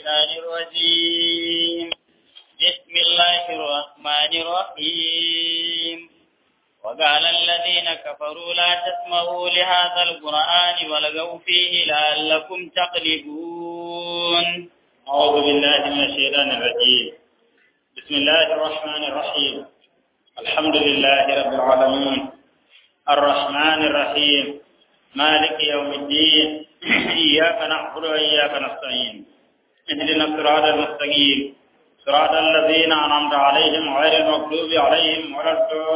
الشيطان الرجيم بسم الله الرحمن الرحيم وقال الذين كفروا لا تسمعوا لهذا القرآن ولغوا فيه لعلكم تغلبون أعوذ بالله من الشيطان الرجيم بسم الله الرحمن الرحيم الحمد لله رب العالمين الرحمن الرحيم مالك يوم الدين إياك نعبد وإياك نستعين اهدنا الصراط المستقيم صراط الذين أنعمت عليهم غير المغضوب عليهم ولا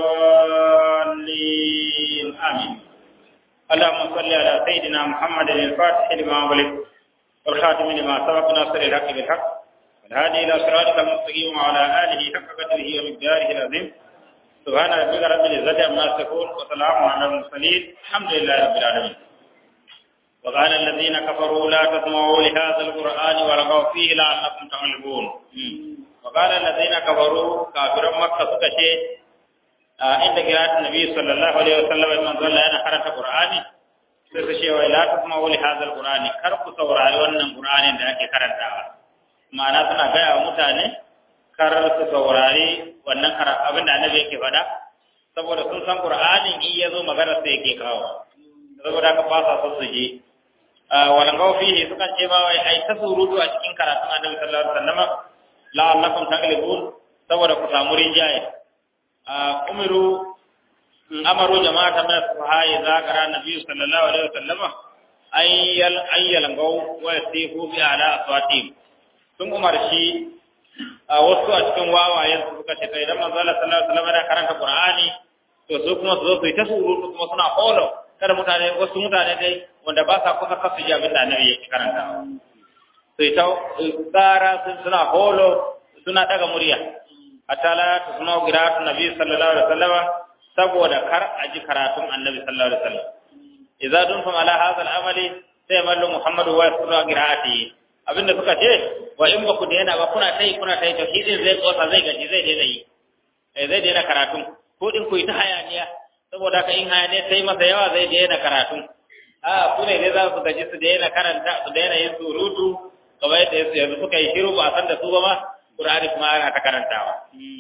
الضالين آمين اللهم صل على سيدنا محمد الفاتح لما أغلق والخاتم لما سبق ناصر الحق بالحق والهادي إلى صراطك المستقيم وعلى آله حق قدره ومقداره العظيم سبحان ربك رب العزة عما يصفون وسلام على المرسلين الحمد لله رب العالمين وقال الذين كفروا لا تسمعوا لهذا القرآن ولغوا فيه لعلكم تغلبون وقال الذين كفروا كافر مكة سكشي عند قراءة النبي صلى الله عليه وسلم من ظل أنا قرأت قرآني سكشي ولا تسمعوا لهذا القرآن كركوا سورة wannan Qur'anin da ake karantawa ma'ana suna gaya wa mutane kar su saurari wannan abin da annabi yake faɗa saboda sun san Qur'anin in yazo magana sai yake kawo saboda haka ba sa son su je wala gaw fihi sukan ce ba wai ai ta surutu a cikin karatun annabi sallallahu alaihi wasallam la'allakum taglibun saboda ku samu rinjaye umiru amaru jama'atan min as-sahaya zakara nabi sallallahu alaihi wasallam ayyal ayyal gaw wa yasifu bi ala aswatihim sun umarci wasu a cikin wawayen su suka ce kai idan manzo Allah sallallahu alaihi wasallam yana karanta Qur'ani to su kuma su zo su yi ta surutu kuma suna holo kada mutane wasu mutane dai wanda ba sa kusa kasu ji abin da annabi yake karanta su yi ta tsara sun suna holo suna daga murya hatta la tusma qira'atu nabi sallallahu alaihi wasallam saboda kar a ji karatun annabi sallallahu alaihi wasallam idza duntum ala hadha al-amali sai mallu muhammadu wa sallallahu qira'atihi abinda suka ce wa in ba ku daina ba kuna tai kuna tai to shi zai tsosa zai gaji zai daina yi eh zai daina karatun ko din ku yi ta hayaniya saboda ka in hayaniya sai masa yawa zai daina karatun a ku ne dai za su gaji su daina karanta su daina yin surutu kamar yadda yanzu suka yi shiru ba a san da su ba ma Qur'ani kuma ana ta karantawa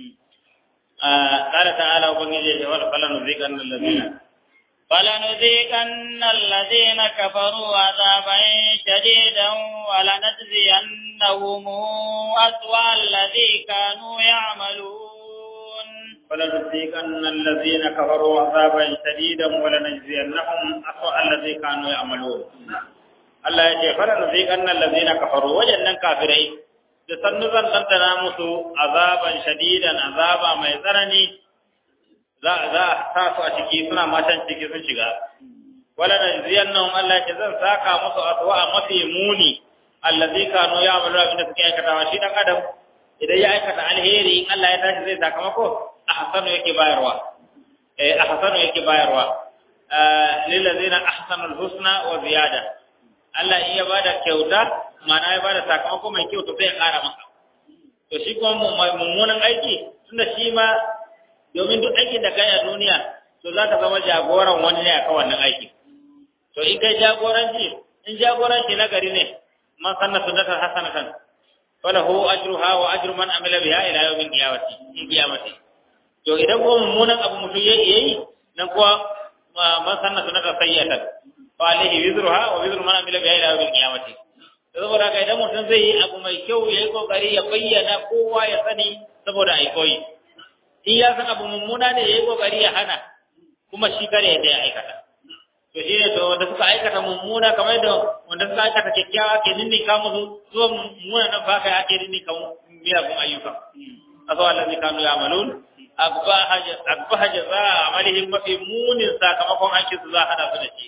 قال تعالى وبنجي فلنذيقن الذين فلنذيقن الذين كفروا عذابا شديدا ولنجزينهم أسوأ الذي كانوا يعملون فلنذيقن الذين كفروا عذابا شديدا ولنجزينهم أسوأ الذي كانوا يعملون Allah ya ce fara nuziƙan nan lazina kafaru wajen kafirai da sannu zan ɗanɗana musu azaban shadidan azaba mai tsanani za a sa su a ciki suna matan ciki sun shiga wala na ziyan nan Allah ya ce zan saka musu aswa a mafi muni allazi kanu ya amalu abin da suke aikatawa shi dan adam idan ya aikata alheri in Allah ya tashi zai sakamako ahsanu yake bayarwa eh ahsanu yake bayarwa lil ladina ahsanu husna wa ziyada Allah in ya bada kyauta ma'ana ya bada sakamako mai kyau to sai ya kara maka to shi kuma mummunan aiki tunda shi ma domin duk aikin da kai a duniya to za ka zama jagoran wani ne akan wannan aiki to in kai jagoranci in jagoranci na gari ne man sanna sunnatan hasanatan falahu ajruha wa ajru man amila biha ila yawmin qiyamati in qiyamati to idan ko mummunan abu mutum yayi yayi nan kuwa man sanna sunnatan sayyatan fa alaihi wizruha wa wizru man amila biha ila yawmin qiyamati saboda haka idan mutum zai yi abu mai kyau yayi kokari ya bayyana kowa ya sani saboda ai koyi in ya san abu mummuna ne yayi kokari ya hana kuma shi kare da ya aikata to shi ne to wanda suka aikata mummuna kamar da wanda suka aikata kyakkyawa ke ninni ka musu zuwa mummuna nan ba kai ake ninni ka miyagun ayyuka aso allazi kanu ya'malun akbaha jaza amalihim mafi munin sakamakon aikin su za hada su da shi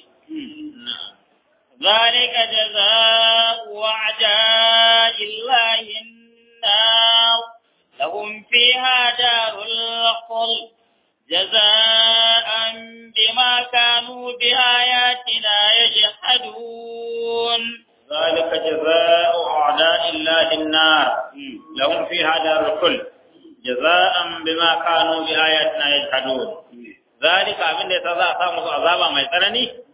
ذلك جزاء أعداء الله النار لهم فيها دار الخلد جزاء بما كانوا بآياتنا يجحدون ذلك جزاء أعداء الله النار لهم فيها دار الخلد جزاء بما كانوا بآياتنا يجحدون ذلك abin da ya sa za a samu azaba mai tsanani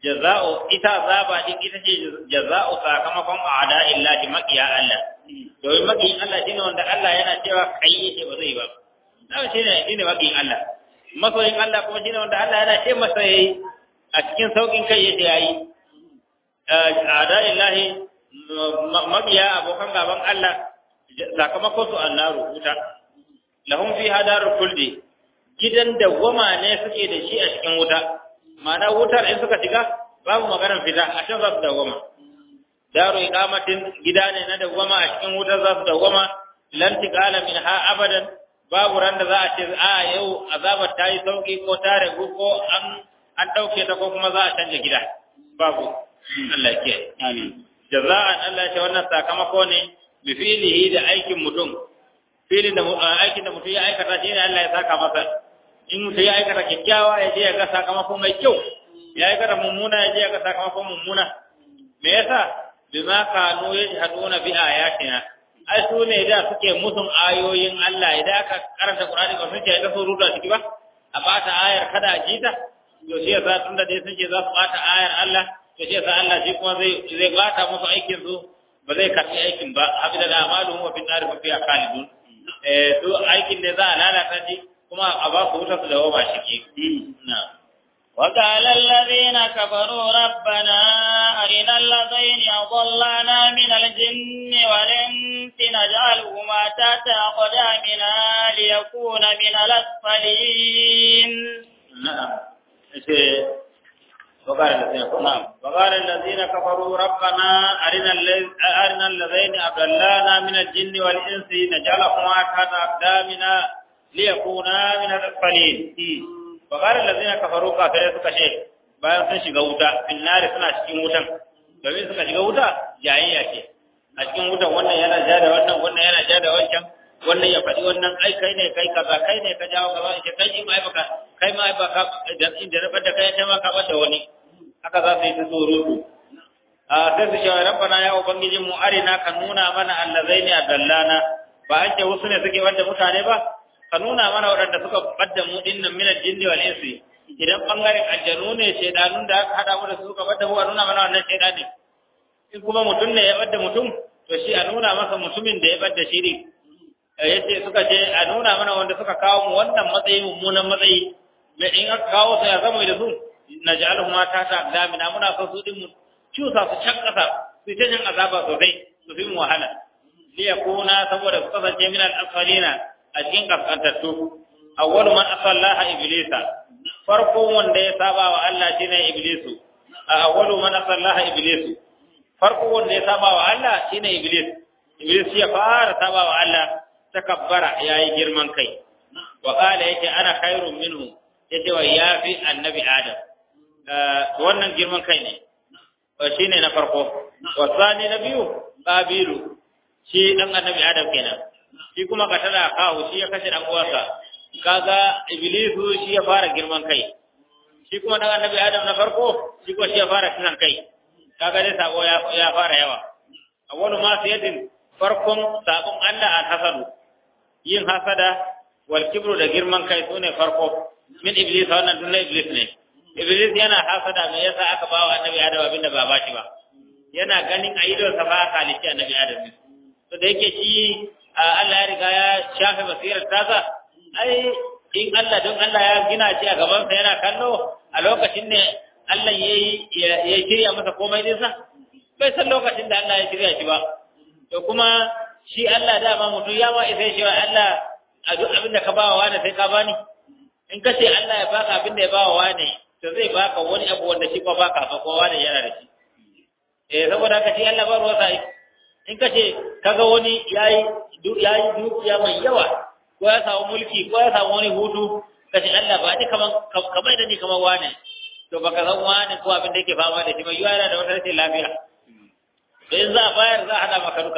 jaza'u ita azaba din ita ce jaza'u sakamakon a'da illahi maqiya Allah domin maqiyin Allah shine wanda Allah yana cewa kai yake ba zai ba dan shine shine maqiyin Allah masoyin Allah kuma shine wanda Allah yana ce masa yayi a cikin saukin kai yake yayi a'da illahi maqiya abokan gaban Allah sakamakon su annaru wuta lahum fi hadarul kuldi gidan dawwama ne suke da shi a cikin wuta ma'ana wutar in suka shiga babu maganar fita a can za su dawwama daru iqamatin gida ne na dawwama a cikin wutar za su dawwama lan tiqala minha abadan babu ran da za a ce a yau azabar ta yi sauki ko ta ragu ko an an dauke ta ko kuma za a canja gida babu Allah ya kiyaye amin jaza'an Allah ya ce wannan sakamako ne bi filihi da aikin mutum filin da aikin da mutum ya aikata shi ne Allah ya saka masa in mutum ya aikata kyakkyawa ya je ya ga sakamako mai kyau ya aikata mummuna ya je ya ga sakamako mummuna me yasa bima kanu yajhaduna bi ayatina ai su ne da suke musun ayoyin Allah idan aka karanta Qur'ani ba suke ga su rubuta ciki ba a bata ayar kada a jita to shi yasa tunda dai suke za su bata ayar Allah to shi yasa Allah shi kuma zai zai bata musu aikin su ba zai karbi aikin ba habida da amalu wa bin nar fa fiya khalidun eh to aikin ne za a lalata shi kuma a ba su wuta su dawo ba shi ke na وقال الذين كفروا ربنا أرنا الذين أضلانا من الجن والإنس نجعلهما تحت أقدامنا ليكون من الأسفلين نعم وقال الذين نعم وقال الذين كفروا ربنا أرنا أرنا الذين أضلانا من الجن والإنس نجعلهما تحت أقدامنا liyakuna min al-asfalin wa qala allazina kafaru kafirai suka ce bayan sun shiga wuta fil nari suna cikin wutan domin suka shiga wuta jayayya ce a cikin wutan wannan yana ja da wannan wannan yana ja da wancan wannan ya faɗi wannan ai kai ne kai kaza kai ne ka jawo kaza ce kai ma baka kai ma baka da inda rabar da kai ta ma ka bada wani haka za su yi ta surutu a sai su ce rabbana ya ubangijin mu arina ka nuna mana allazaini adallana ba an ce wasu ne suke wanda mutane ba ka nuna mana waɗanda suka badda mu dinnan min al-jinni wal insi idan bangaren aljanu ne shedanun da aka hada mu da su suka badda mu a nuna mana wannan shedani in kuma mutum ne ya badda mutum to shi a nuna masa mutumin da ya badda shi ne yace suka ce a nuna mana wanda suka kawo mu wannan matsayi mummunan matsayi me in aka kawo su ya zama da su naj'aluhum ma tata aqdamina muna so su din mu cusa su can kasa su ta jin azaba sosai su fi mu wahala liyakuna saboda su kasance min al-asfalina a cikin kaskantattu awwalu man asallaha iblisa farko wanda ya saba wa Allah shine iblisu awwalu man asallaha iblisu farko wanda ya saba wa Allah shine iblis iblis ya fara saba wa Allah takabbara yayi girman kai wa qala yake ana khairun minhu yace wa yafi annabi adam wannan girman kai ne shine na farko wa sani na biyu qabilu shi dan annabi adam kenan shi kuma katala kawo shi ya kashe dan uwarsa kaga iblisu shi ya fara girman kai shi kuma dan annabi adam na farko shi ko shi ya fara kisan kai kaga dai sabo ya ya fara yawa awwalu ma sayyidin farkon sabon Allah al hasadu yin hasada wal kibru da girman kai sune farko min iblis wannan dunna iblis ne iblis yana hasada me yasa aka bawa annabi adam abinda ba ba shi ba yana ganin aidon sa ba halici annabi adam ne to da yake shi Allah ya riga ya shafe basirar tasa ai in Allah don Allah ya gina shi a gabansa yana kallo a lokacin ne Allah ya ya shirya masa komai dinsa bai san lokacin da Allah ya shirya shi ba to kuma shi Allah dama mutum ya ma isa shi Allah a duk abin da ka bawa wani sai ka bani in ka ce Allah ya baka abin da ya bawa wani to zai baka wani abu wanda shi ko baka ba ko wani yana da shi eh saboda haka shi Allah ba ruwa sai in ka ce kaga wani yayi yayi dukiya mai yawa ko ya samu mulki ko ya samu wani hutu ka ce Allah ba ni kaman kamar da ni kamar wane to baka san wane ko abin da yake fama da shi mai yana da wata rashin lafiya to in za a bayar za a hada maka duka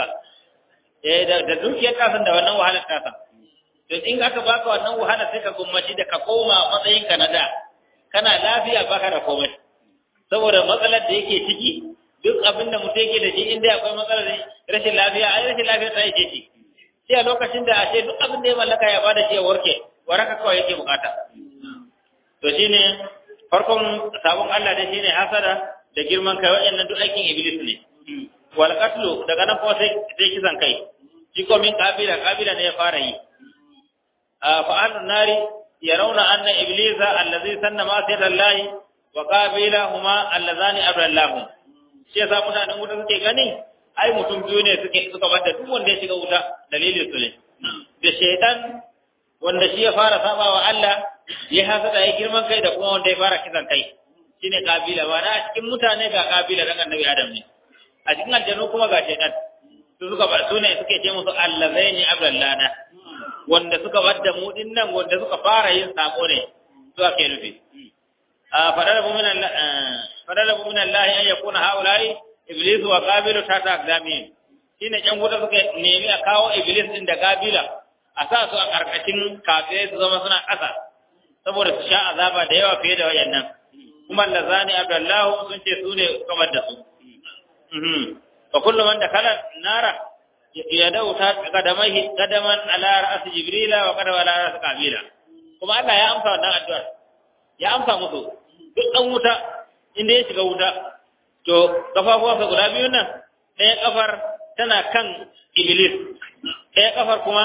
eh da da dukiyar kasan da wannan wahalar kasan to in aka baka wannan wahala sai ka gummaci da ka koma matsayin ka na da kana lafiya baka da komai saboda matsalar da yake ciki duk abin da mutum yake da shi inda akwai matsalar rashin lafiya ai rashin lafiya ta yake ci sai a lokacin da a ce duk abin da ya mallaka ya bada shi ya warke waraka kawai yake bukata to shine farkon sabon Allah da shine hasada da girman kai waɗannan duk aikin iblis ne wal qatlu daga nan ko sai sai kisan kai shi ko min kabila kabila ne ya fara yi fa annun nari yarawna anna iblisa allazi sanna ma sayyidallahi wa qabila huma allazani abdallahu shi yasa mutanen wuta suke gani ai mutum biyu ne suke suka bada duk wanda ya shiga wuta dalilin su ne da shaytan wanda shi ya fara sabawa Allah ya hasada ya girman kai da kuma wanda ya fara kisan kai shine kabila ba na cikin mutane ga kabila dan annabi Adam ne a cikin aljanu kuma ga shaytan su suka ba su ne suke ce musu allazaini abdallana wanda suka wadda mu din nan wanda suka fara yin sako ne su ake nufi a fadalabu min Allah fadalabu min Allah an yakuna haulai iblis wa qabilu tata aqdami shine can guda suka nemi a kawo iblis din da qabila a sa su a karkashin kafirai su zama suna ƙasa saboda su sha azaba da yawa fiye da wayannan kuma lazani abdallahu sun ce su ne kamar da su fa kullu man dakala nara yadau ta kadamai kadaman ala ra'as jibrila wa kadama ala ra'as qabila kuma Allah ya amsa wannan addu'ar ya amsa musu duk dan wuta inda ya shiga wuta to kafafuwansa guda biyun nan ɗaya kafar tana kan iblis ɗaya kafar kuma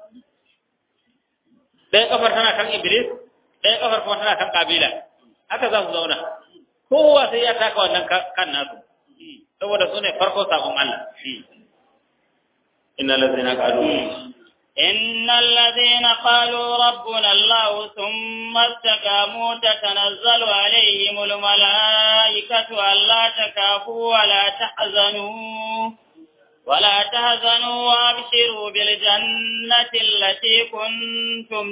ɗaya kafar tana kan iblis ɗaya kafar kuma tana kan kabila haka za su zauna kowa sai ya taka wannan kan nasu saboda su ne farko sabon Allah innal ladzina qalu إن الذين قالوا ربنا الله ثم استقاموا تتنزل عليهم الملائكة ألا تكافوا ولا تحزنوا ولا تهزنوا وابشروا بالجنة التي كنتم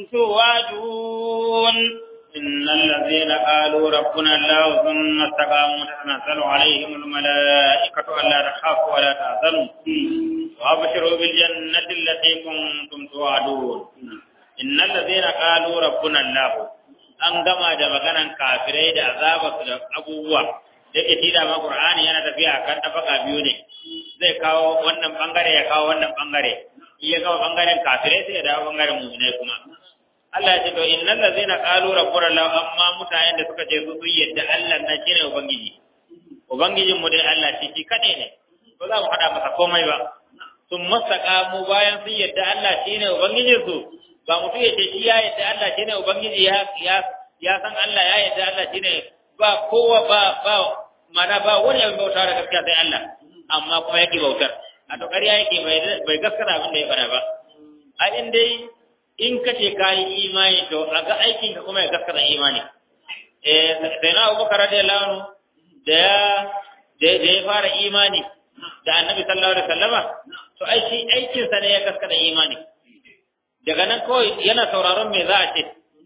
توعدون إن الذين قالوا ربنا الله ثم استقاموا تتنزل عليهم الملائكة ألا تخافوا ولا تحزنوا وابشروا بالجنة التي كنتم توعدون إن الذين قالوا ربنا الله an gama da maganan kafirai da azabarsu da abubuwa yake shi da ma Qur'ani yana tafiya kan tafaka biyu ne zai kawo wannan bangare ya kawo wannan bangare iya kawo bangaren kafirai sai ya dawo bangaren mu'minai kuma Allah ya ce to innal ladzina qalu rabbuna Allah amma mutanen da suka ce su sun yadda Allah na shine ubangiji ubangijin mu dai Allah shi shi kade ne ba za mu hada masa komai ba sun masaka mu bayan sun yadda Allah shine ubangijin su ba mutum ya ce shi ya yadda Allah shine ubangiji ya ya ya san Allah ya yadda Allah shine ba kowa ba ba mana ba wani abin bauta da gaskiya sai Allah amma kuma yake bautar a to ƙarya yake bai gaskata abin da ya fara ba a in dai in ka ce ka yi imani to a ga aikin ka kuma ya gaskata imani eh sai na Abubakar radiyallahu anhu da ya da ya fara imani da Annabi sallallahu alaihi wasallama to ai shi aikin sa ne ya gaskata imani daga nan kawai yana sauraron me za a ce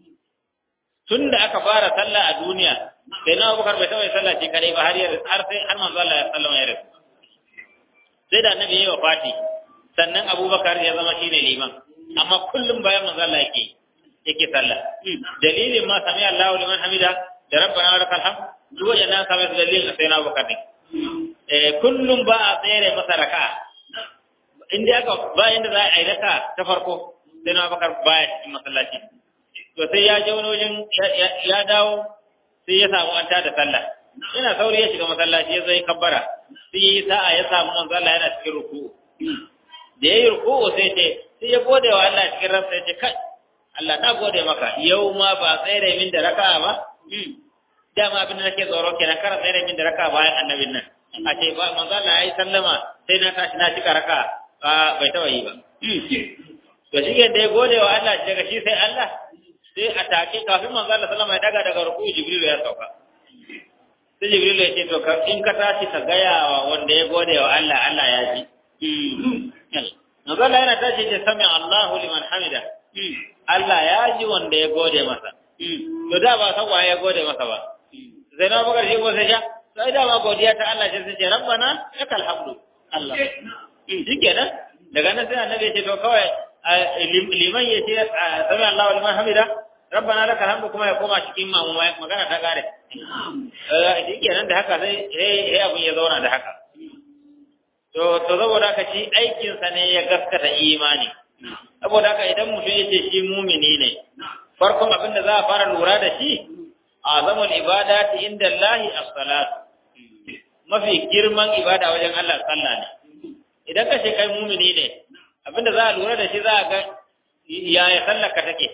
tun da aka fara sallah a duniya sai na Abubakar bai taɓa yin sallah shi kadai ba har ya har sai har manzo Allah ya sallama ya rasu sai da Annabi ya yi wafati sannan Abubakar ya zama shine liman amma kullum bayan manzo Allah yake yake sallah dalilin ma sami Allahu liman hamida da rabbana wa lakal hamd duk yana sami dalilin sai na Abubakar ne eh kullum ba a tsere masa raka'a inda aka bayan da za a yi raka ta farko sai na Abubakar baya cikin masallaci to sai ya je wani wajen ya dawo sai ya samu an tada sallah yana sauri ya shiga masallaci ya zai kabbara sai ya yi sa'a ya samu manzo Allah yana cikin ruku'u da yayi ruku'u sai ce sai ya gode wa Allah cikin ransa ya ce kai Allah na gode maka yau ma ba tsere min da raka'a ba dama abin da nake tsoro kenan kar tsere min da raka'a bayan annabin nan a ce ba manzo Allah ya yi sallama sai na tashi na cika raka'a ba bai taba yi ba to shi da ya gode wa Allah daga shi sai Allah sai a take kafin manzo Allah sallama ya daga daga ruku'u Jibril ya sauka sai Jibril ya ce to in ka tashi ka gaya wa wanda ya gode wa Allah Allah ya ji Manzo Allah yana tashi da sami Allahu liman hamida. Allah ya ji wanda ya gode masa. To da ba san waye ya gode masa ba. Sai na bakar shi ko sai sha. Sai da ma godiya ta Allah sai ce rabbana lakal hamdu. Allah. Shikenan daga nan sai annabi ya ce to kawai liman ya ce sami Allahu liman hamida. Rabbana lakal hamdu kuma ya koma cikin magana ta kare. Shikenan da haka sai sai abun ya zauna da haka. to to saboda haka shi aikinsa ne ya gaskata imani saboda haka idan mutum ya ce shi mumini ne farkon abin da za a fara lura da shi azamul ibadati inda Allah as-salat mafi girman ibada wajen Allah sallah ne idan ka ce kai mumini ne abinda za a lura da shi za a ga yaya sallar ka take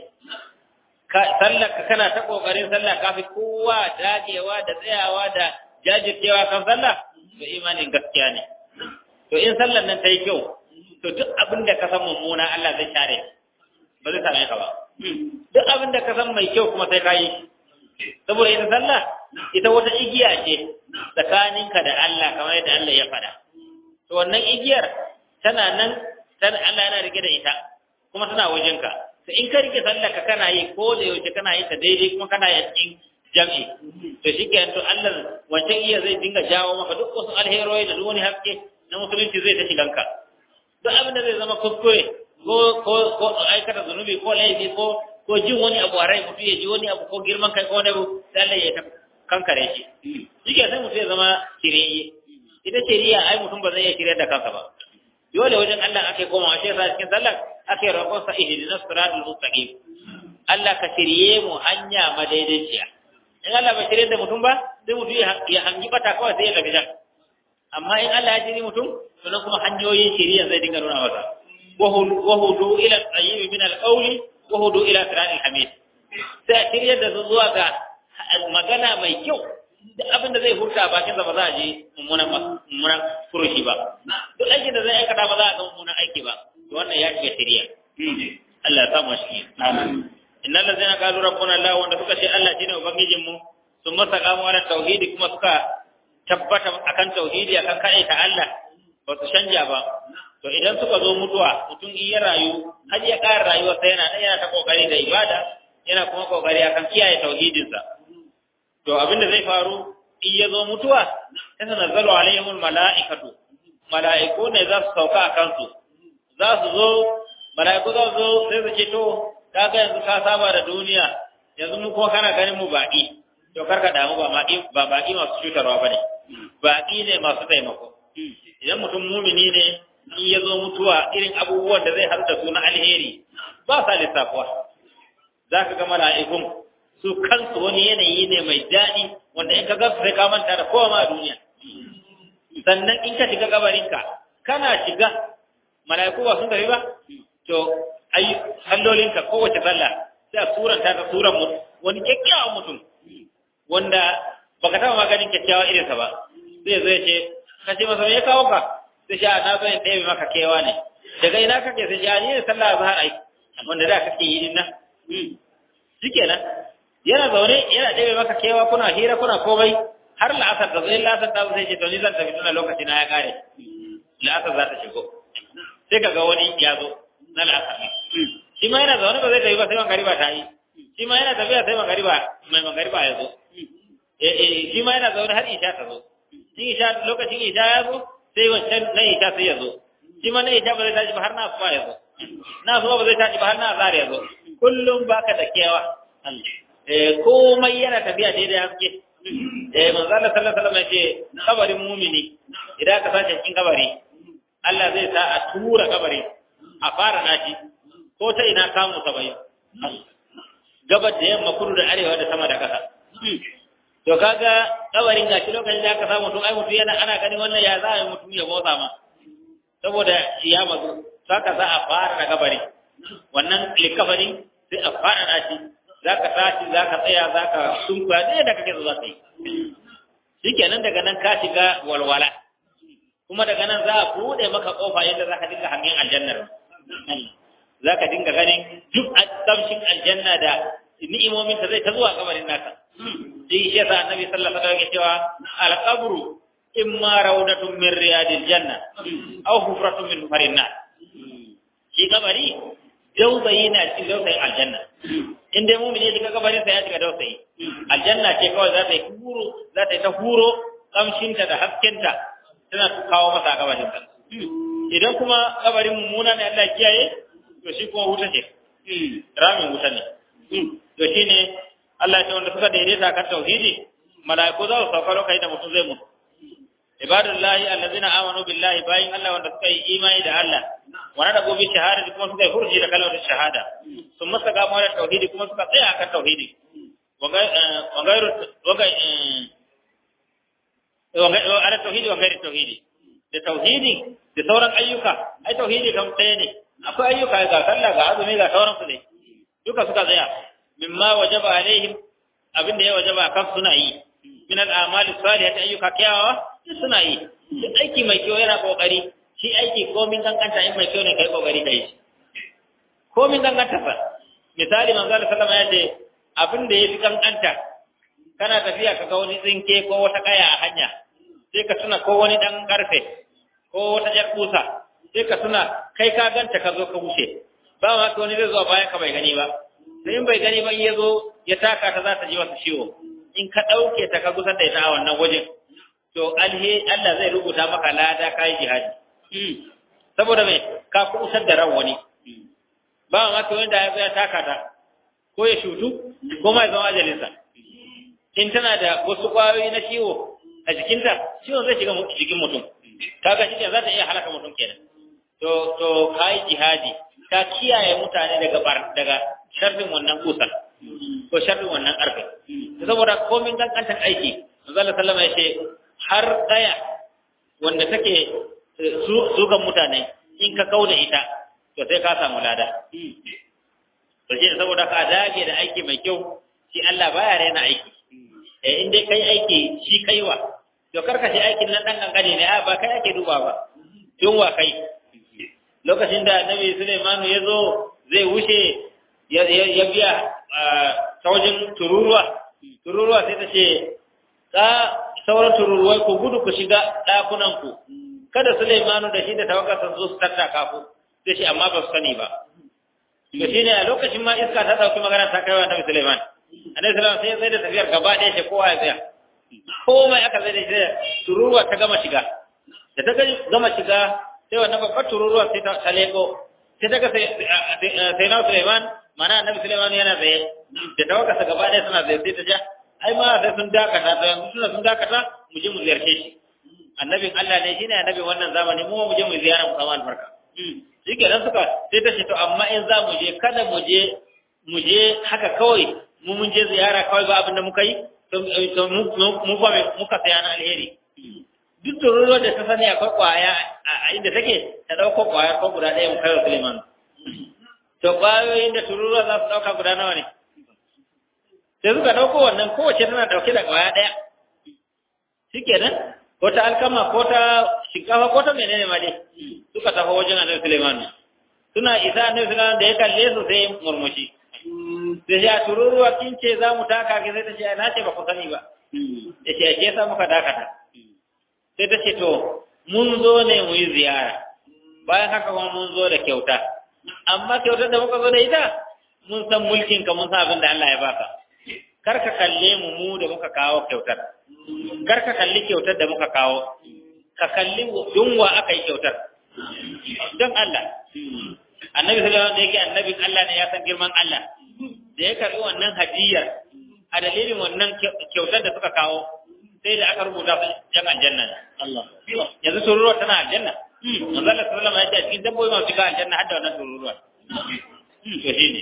sallar ka kana ta kokarin sallah kafi kowa dagewa da tsayawa da jajircewa kan sallah to imanin gaskiya ne to in sallar nan ta yi kyau to duk abin da ka san mummuna Allah zai share ba zai same ka ba duk abin da ka san mai kyau kuma sai ka yi saboda ita sallah ita wata igiya ce tsakaninka da Allah kamar yadda Allah ya faɗa to wannan igiyar tana nan tana Allah yana rike da ita kuma tana wajenka to in ka rike sallah ka kana yi ko da yaushe kana yi ta daidai kuma kana yi cikin jam'i to shikenan to Allah wancan iya zai dinga jawo maka duk wasu alheroi da duk wani haske na musulunci zai ta shiganka duk abin da zai zama kuskure ko ko ko aikata zunubi ko laifi ko ko jin wani abu a rai mutum ya ji wani abu ko girman kai ko wani abu sai Allah ya kankare shi shike sai mutum ya zama shirye ita shiriya ai mutum ba zai iya shirye da kansa ba dole wajen Allah ake komawa shi yasa cikin sallar ake roƙon sa ihdinas siratal mustaqim Allah ka shirye mu hanya madaidaiciya in Allah ba shirye da mutum ba sai mutum ya hangi bata kawai sai ya tafi can amma in Allah ya shirye mutum to nan kuma hanyoyin shiriya zai dinga nuna masa wahudu ila tsayyib min al-qawli wahudu ila siratal hamid sai shirye da zuwa ga magana mai kyau duk abin da zai hurta bakin sa ba za a je mummunan mummunan furushi ba duk aikin da zai aikata ba za a ga mummunan aiki ba to wannan ya shiga shiriya Allah ya samu shi amin innal ladzina qalu rabbuna Allah wanda suka ce Allah shine ubangijin mu sun masa kamo ala tauhidi kuma suka tabbata akan tauhidi akan kai ta Allah ba su canja ba to idan suka zo mutuwa mutum in ya rayu har ya ƙara rayuwa sai yana yana ta kokari da ibada yana kuma kokari akan kiyaye tauhidinsa to abin da zai faru in ya zo mutuwa sai tanazzalu alaihimul mala'ikatu mala'iku ne za su sauka a kansu za su zo mala'iku za su zo sai su ce to kaga yanzu ka saba da duniya yanzu mu kuma kana ganin mu baƙi to karka damu ba baƙi ba baƙi masu cutarwa bane baƙi ne masu taimako idan mutum mumini ne in ya zo mutuwa irin abubuwan da zai haɗu da su na alheri ba sa lissafuwa za ka ga mala'ikun su kansu wani yanayi ne mai daɗi wanda in ka ga sai ka manta da kowa ma a duniya sannan in ka shiga kabarinka kana shiga mala'iku ba sun tafi ba to ai sallolinka kowace sallah sai a suranta ta suran mu wani kyakkyawan mutum wanda baka taɓa maganin kyakkyawa irinsa ba zai zo ya ce ka ce masa me ya kawo ka sai sha na zo in ɗebe maka kewa ne daga ina kake sai sha ni ne sallah azhar ai wanda da kake yi din nan shikenan yana zaune yana ɗebe maka kewa kuna hira kuna komai har la'asar da zai la'asar ta sai ce to ni zan tafi tuna lokaci na ya kare la'asar za ta shigo sai kaga wani ya zo na la'asar shi ma yana zaune ba zai tafi ba sai magariba ta yi shi ma yana tafiya sai magariba mai magariba ya zo eh shi ma yana zaune har isha ta zo in isha lokacin isha ya zo sai wancan na isha sai ya zo shi ma na isha ba zai tashi ba har na asuba ya zo na asuba ba zai tashi ba har na azhar ya zo kullum baka da kewa eh komai yana tafiya daidai haske eh manzo Allah sallallahu alaihi wasallam yace kabarin mumini idan ka sace cikin kabari Allah zai sa a tura kabari a fara naci ko ta ina kamu sabai gabar da yamma kudu da arewa da sama da kasa to kaga kabarin gashi lokacin da aka samu mutum ai mutum yana ana ganin wannan ya za a yi mutum ya motsa ma saboda ya mazu saka za a fara da kabari wannan likabari sai a fara naci za ka tashi za ka tsaya za ka sunkuya ɗaya da kake zuwa sai shi kenan daga nan ka shiga walwala kuma daga nan za a buɗe maka ƙofa yadda za ka dinga hangen aljannar za ka dinga ganin duk tsamshin aljanna da ni'imomin ta zai ta zuwa kabarin naka shi shi yasa annabi sallallahu alaihi wasallam ya cewa al-qabru imma rawdatun min riyadil janna aw hufratun min hufarin nar shi kabari dausayi na cikin dausayin aljanna in dai mumini ya shiga kabarin sa ya shiga dausayi aljanna ce kawai za ta yi huro za ta yi ta huro kamshinta da haskenta tana kawo masa a kabarin sa idan kuma kabarin mummuna ne Allah kiyaye to shi kuma wuta ce ramin wuta ne to shine Allah ya ce wanda suka daidaita kan tauhidi mala'iku za su sauka lokacin da mutum zai mutu ibadullahi allazina amanu billahi bayin Allah wanda suka yi imani da Allah wa nada gobe shahada kuma suka yi hurji da kalmar shahada sun masa gamo da tauhidi kuma suka tsaya akan tauhidi wagairu ala tauhidi wa gairi tauhidi da tauhidi da sauran ayyuka ai tauhidi kan ɗaya ne akwai ayyuka ga sallah ga azumi ga sauran su ne duka suka tsaya mimma wajaba alaihim abin da ya wajaba kan suna yi min al-a'mali salihati ayyuka kyawawa suna yi shi aiki mai kyau yana kokari shi aiki komin kankanta in mai kyau ne kai kokari kai shi komin kankanta fa misali manzo Allah sallama ya ce abin da yafi kankanta kana tafiya ka ga wani tsinke ko wata kaya a hanya sai ka tuna ko wani dan karfe ko wata jar kusa sai ka tuna kai ka ganta ka zo ka wuce ba ma ka wani zai zo bayan ka bai gani ba sai in bai gani ba in ya zo ya taka ta za ta ji masa ciwo in ka ɗauke ta ka gusar da ita a wannan wajen to alhe Allah zai rubuta maka lada kai jihadi saboda mai ka kusar da ran wani ba ma to wanda ya ya taka ta ko ya shutu ko mai zama ajalinsa in tana da wasu kwayoyi na ciwo a jikinta ciwon zai shiga jikin mutum kaga shi za ta iya halaka mutum kenan to to kai jihadi ka kiyaye mutane daga bar daga sharrin wannan kusan ko sharrin wannan karfe saboda komin kankantar aiki manzo Allah sallama ya ce har daya wanda take sukan mutane in ka kauda ita to sai ka samu lada to shi saboda ka dage da aiki mai kyau shi Allah baya rena aiki eh in dai kai aiki shi kaiwa to karka shi aikin nan dan kankane ne a ba kai ake duba ba tun wa kai lokacin da Annabi Sulaiman ya zo zai wuce ya biya ta wajen tururuwa tururuwa sai ta ce ta sauran tururuwai ku gudu ku shiga ɗakunanku kada Sulaimanu da shi da tawagarsa zo su tattaka ku sai shi amma ba su sani ba to shine a lokacin ma iska ta dauki magana ta kai wa Annabi Sulaiman Annabi Sulaiman sai sai da tafiyar gaba ɗaya shi kowa ya tsaya komai aka zai da shi tururuwa ta gama shiga da ta gama shiga sai wannan babbar tururuwa sai ta leko sai ta ga sai na Sulaiman mana Annabi Sulaiman yana tsaye da tawagarsa gaba ɗaya suna tsaye sai ta ja ai ma sai sun dakata to yanzu suna sun dakata mu je mu ziyarce shi annabin Allah ne shine annabin wannan zamani mu mu je mu ziyara mu samu albarka shike dan suka sai ta ce to amma in za mu je kada mu je mu je haka kawai mu mun je ziyara kawai ba abin da muka yi to mu fa muka saya na alheri duk tururuwar da ta sani akwai kwaya a inda take ta dauko kwaya ko guda ɗaya mu kai wa Suleiman to kwayoyin da tururuwa za su dauka guda nawa ne sai suka dauko wannan kowace tana dauke da kwaya ɗaya shikenan ko ta alkama ko ta shinkafa ko ta menene ma dai suka tafi wajen annabi Sulaiman suna isa annabi Sulaiman da ya kalle su sai murmushi sai ya tururuwa kin ce za mu taka ki sai ta ce na ce ba ku sani ba ya ce ke sa muka dakata sai ta ce to mun zo ne mu yi ziyara bayan haka kuma mun zo da kyauta amma kyautar da muka zo da ita mun san mulkin ka mun san abin da Allah ya baka kar ka kalle mu mu da muka kawo kyautar kar ka kalli kyautar da muka kawo ka kalli yunwa aka yi kyautar don Allah annabi sallallahu alaihi yake annabin Allah ne ya san girman Allah da ya karbi wannan hadiyar a dalilin wannan kyautar da suka kawo sai da aka rubuta su jan aljanna Allah yanzu tururuwa tana aljanna manzo Allah sallallahu alaihi wasallam ya ce cikin dabbobi masu shiga aljanna har da wannan tururuwa to shine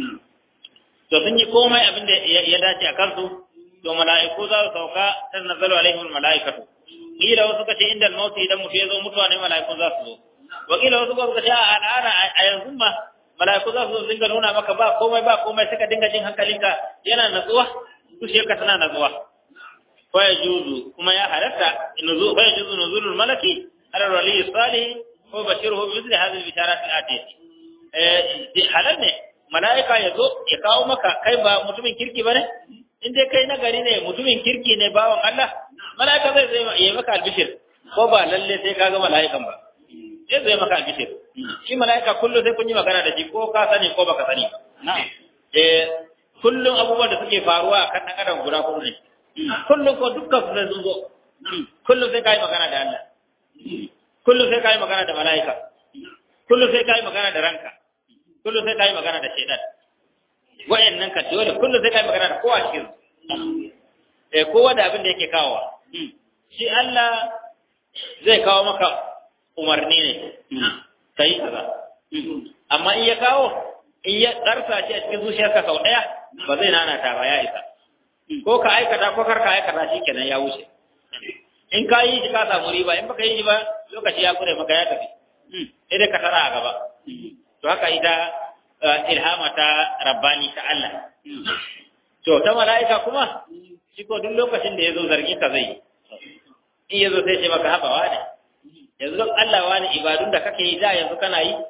to sun yi komai abin da ya dace a kansu to mala'iku za su sauka ta nazalu alaihim mala'ikatu kila wasu kace inda al-maut idan mutu ya zo mutuwa ne mala'iku za su zo wa kila wasu suka ce a al'ana a yanzu ma mala'iku za su zo dinga nuna maka ba komai ba komai suka dinga jin hankalinka yana natsuwa ka tana natsuwa fa yajuzu kuma ya halatta nuzu fa yajuzu nuzulul malaki ala wali salih ko bashiruhu bi mithli hadhihi al-bisharat al-atiyah eh halal ne mala'ika ya zo ya kawo maka kai ba mutumin kirki ba ne in dai kai nagari ne mutumin kirki ne bawan Allah mala'ika zai zai yi maka albishir ko ba lalle sai ka ga mala'ikan ba zai zai maka albishir shi mala'ika kullum sai kun yi magana da shi ko ka sani ko baka sani ba eh kullum abubuwan da suke faruwa kan dan adam guda kullum ne kullum ko dukkan su sun zo kullum sai ka yi magana da Allah kullum sai ka yi magana da mala'ika kullum sai ka yi magana da ranka kullum sai ka yi magana da shaidan wa'annan ka dole kullum sai ka yi magana da kowa cikin eh kowa da abin da yake kawowa shi Allah zai kawo maka umarni ne kai kaza amma in ya kawo in ya tsarsa shi a cikin zuciyarka sau daya ba zai nana ta ba ya isa ko ka aikata ko kar ka aikata shikenan ya wuce in ka yi shi ka samu riba in baka yi shi ba lokaci ya kure maka ya tafi sai dai ka tara a gaba to haka ita ilhama ta rabbani ta Allah to ta mala'ika kuma shi ko duk lokacin da ya zo zargi ka zai in ya zo sai ce maka haɓawa ne yanzu don Allah wani ibadun da kake yi da yanzu kana yi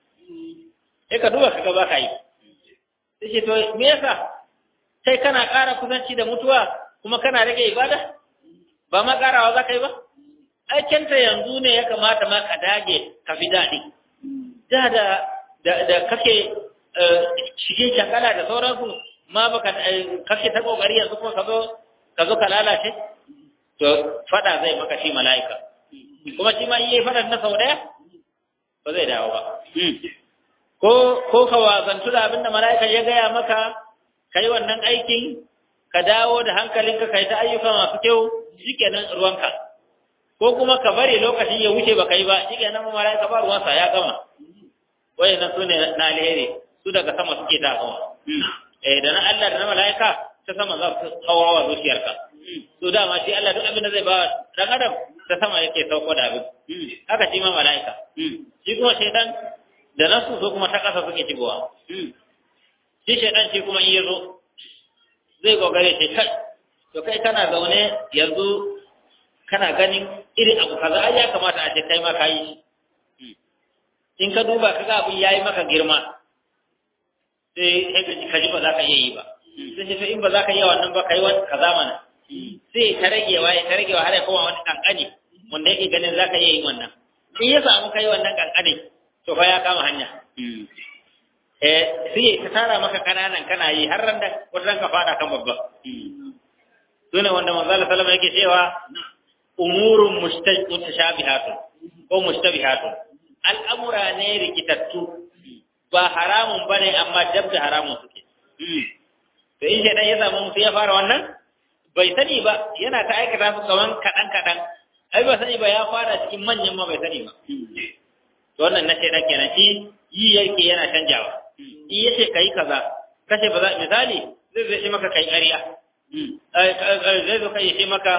sai ka duba ka ba ka yi sai ce to me yasa sai kana ƙara kusanci da mutuwa kuma kana rage ibada ba ma ƙarawa za ka yi ba aikinta yanzu ne ya kamata ma ka dage ka fi daɗi da da da kake shige shakala da sauransu ma baka kake ta kokari yanzu kuma ka zo ka zo ka lalace to fada zai maka shi mala'ika kuma shi ma yi fada na sau daya ba zai dawo ba ko ko ka wazantu da abinda mala'ika ya gaya maka kai wannan aikin ka dawo da hankalinka kai ta ayyuka masu kyau shikenan ruwanka ko kuma ka bari lokacin ya wuce baka yi ba shikenan mala'ika ba ruwansa ya gama wayannan sune na alheri su daga sama suke dawowa eh da na Allah da na mala'ika ta sama za su hawa wa zuciyarka to dama shi Allah duk abin da zai ba dan adam ta sama yake sauko da abin haka shi ma mala'ika shi kuma shaitan da nasu so kuma ta kasa suke shigowa shi shaitan shi kuma in yazo zai gogare shi kai to kai kana zaune yanzu kana ganin irin abu kaza ai ya kamata a ce kai ma kayi shi in ka duba kaga abin yayi maka girma sai ka ji ba za ka iya yi ba sai ce to in ba za ka iya wannan ba kai wani kaza mana sai ta ragewa ya ta ragewa har ya koma wani kankani wanda yake ganin za ka iya yin wannan in ya samu kai wannan kankani to fa ya kama hanya eh sai ta tara maka kananan kana yi har ran da wata ka fada kan babba sune wanda manzo Allah sallallahu yake cewa umurun mutashabihatun ko mushtabihatun al'amura ne rikitattu ba haramun bane amma dab da haramun suke to in shaidan ya samu mutum ya fara wannan bai sani ba yana ta aikata su kaman kaɗan kaɗan ai ba sani ba ya fara cikin manyan ma bai sani ba to wannan na shaidan kenan shi yi yake yana canjawa in ya ce kai kaza kace ba za misali zai zai maka kai ƙarya zai zo kai ya maka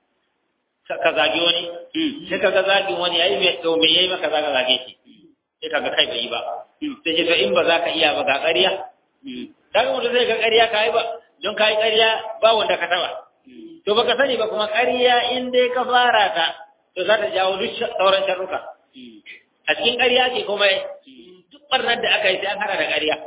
ka zagi wani sai ka ga zagin wani yayi mai to me yayi maka zaka zage shi sai ka ga kai bai yi ba sai ce to in ba za ka iya ba ga ƙarya kaga mutum zai ga ƙarya ka yi ba don ka yi ƙarya ba wanda ka taba to baka sani ba kuma ƙarya in dai ka fara ta to za ta jawo duk sauran sharruka a cikin ƙarya ce kuma duk barnar da aka yi sai an hada da ƙarya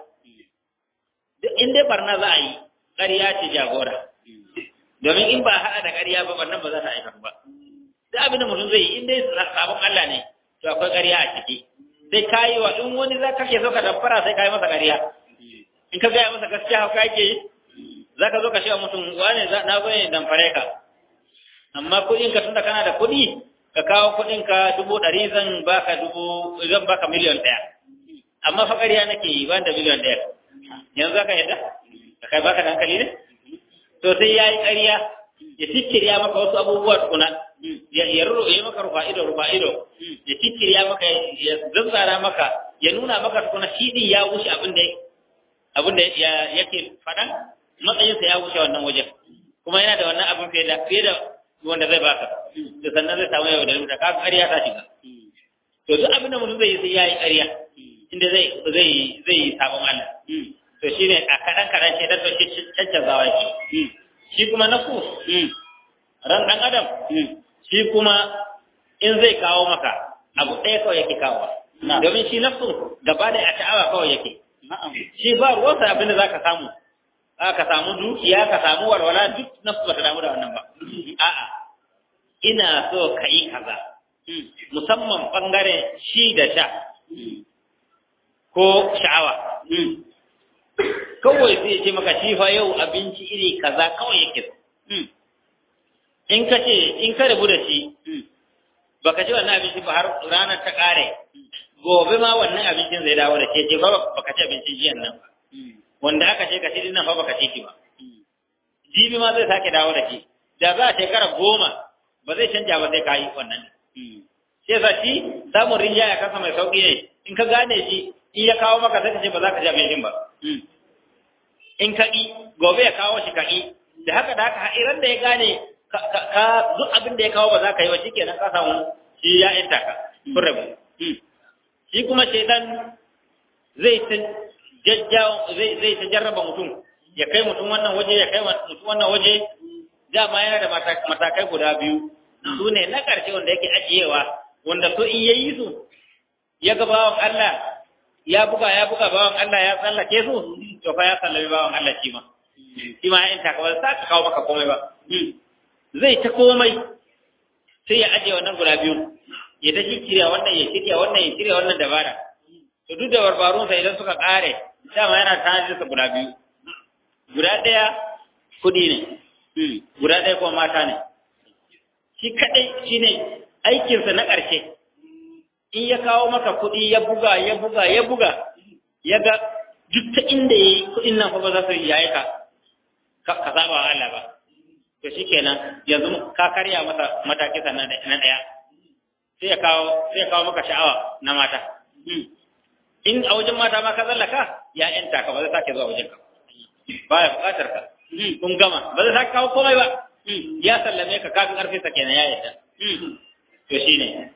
duk in dai barna za a yi ƙarya ce jagora domin in ba haɗa da ƙarya ba barnar ba za ta aikata ba duk abin da mutum zai yi in dai sabon Allah ne to akwai ƙarya a ciki sai ka yi wa in wani za ka ke so ka damfara sai ka yi masa ƙarya in ka gaya masa gaskiya haka ake yi za ka zo ka shi wa mutum wane na zo ne damfare ka amma kuɗin ka tunda kana da kuɗi ka kawo kuɗin ka dubu ɗari zan baka dubu zan baka miliyan ɗaya amma fa ƙarya nake yi ban da miliyan ɗaya yanzu za ka yadda ka kai baka da hankali ne to sai ya yi ƙarya ya ciccirya maka wasu abubuwa tukuna ya ruro ya maka rufa ido rufa ido ya ciccirya maka ya zazzara maka ya nuna maka tukuna shi din ya wuce abin da abin da yake faɗan matsayinsa ya wuce wannan wajen kuma yana da wannan abin fiye da fiye da wanda zai baka da sannan zai samu yau da rubuta ka ƙarya ta shiga to duk abin da mutum zai yi sai ya yi ƙarya inda zai zai zai yi sabon Allah to shine a kaɗan kaɗan ce dan to shi cancanzawa yake shi kuma nafu ran ɗan adam shi kuma in zai kawo maka abu ɗaya kawai yake kawo domin shi nafsu gaba da a sha'awa kawai yake shi ba ruwansa abin da za ka samu ka samu dukiya ka samu walwala duk nafsu ba ta damu da wannan ba a'a ina so ka yi kaza musamman ɓangaren shi da sha ko sha'awa kawai zai ce maka shi fa yau abinci iri kaza kawai yake in ka ce in ka rabu da shi baka ci wannan abinci ba har ranar ta kare gobe ma wannan abincin zai dawo da ke ce ba baka ci abincin jiyan nan ba wanda aka ce ka ci dinnan fa baka ci shi ba jibi ma zai sake dawo da shi da za a shekara goma ba zai canja ba sai ka yi wannan sai sa shi samun rinjaya kasa mai sauki ne in ka gane shi in ya kawo maka sai ka ce ba za ka ci abincin ba in ka ƙi gobe ya kawo shi ka ƙi da haka da haka iran da ya gane ka duk abin da ya kawo ba za ka yi wa shikenan ka samu shi ya inta ka kun rabu shi kuma shaitan zai ta jajjawo zai zai ta jarraba mutum ya kai mutum wannan waje ya kai mutum wannan waje dama yana da matakai guda biyu su ne na ƙarshe wanda yake ajiyewa wanda so in yayi su ya ga bawan Allah ya buga ya buga bawan Allah ya tsallake su to fa ya sallami bawan Allah shi ma shi ma in ta kawai sa ka kawo maka komai ba zai ta komai sai ya ajiye wannan guda biyu ya ta shirya wannan ya shirya wannan ya shirya wannan dabara to duk da barbarunsa idan suka kare dama yana tanadin sa guda biyu guda ɗaya kuɗi ne guda ɗaya kuma mata ne shi kaɗai shi ne aikinsa na ƙarshe in ya kawo maka kuɗi ya buga ya buga ya buga ya ga duk ta inda ya yi kuɗin nan fa ba za su yi yayi ka ka saba wa Allah ba to shikenan yanzu ka karya masa mataki sannan na ɗaya sai ya kawo sai ya kawo maka sha'awa na mata in a wajen mata ma ka tsallaka ya yanta ka ba zai sake zuwa wajen ka baya buƙatar ka kun gama ba zai sake kawo komai ba ya sallame ka kafin ƙarfi sa kenan ya yadda to shine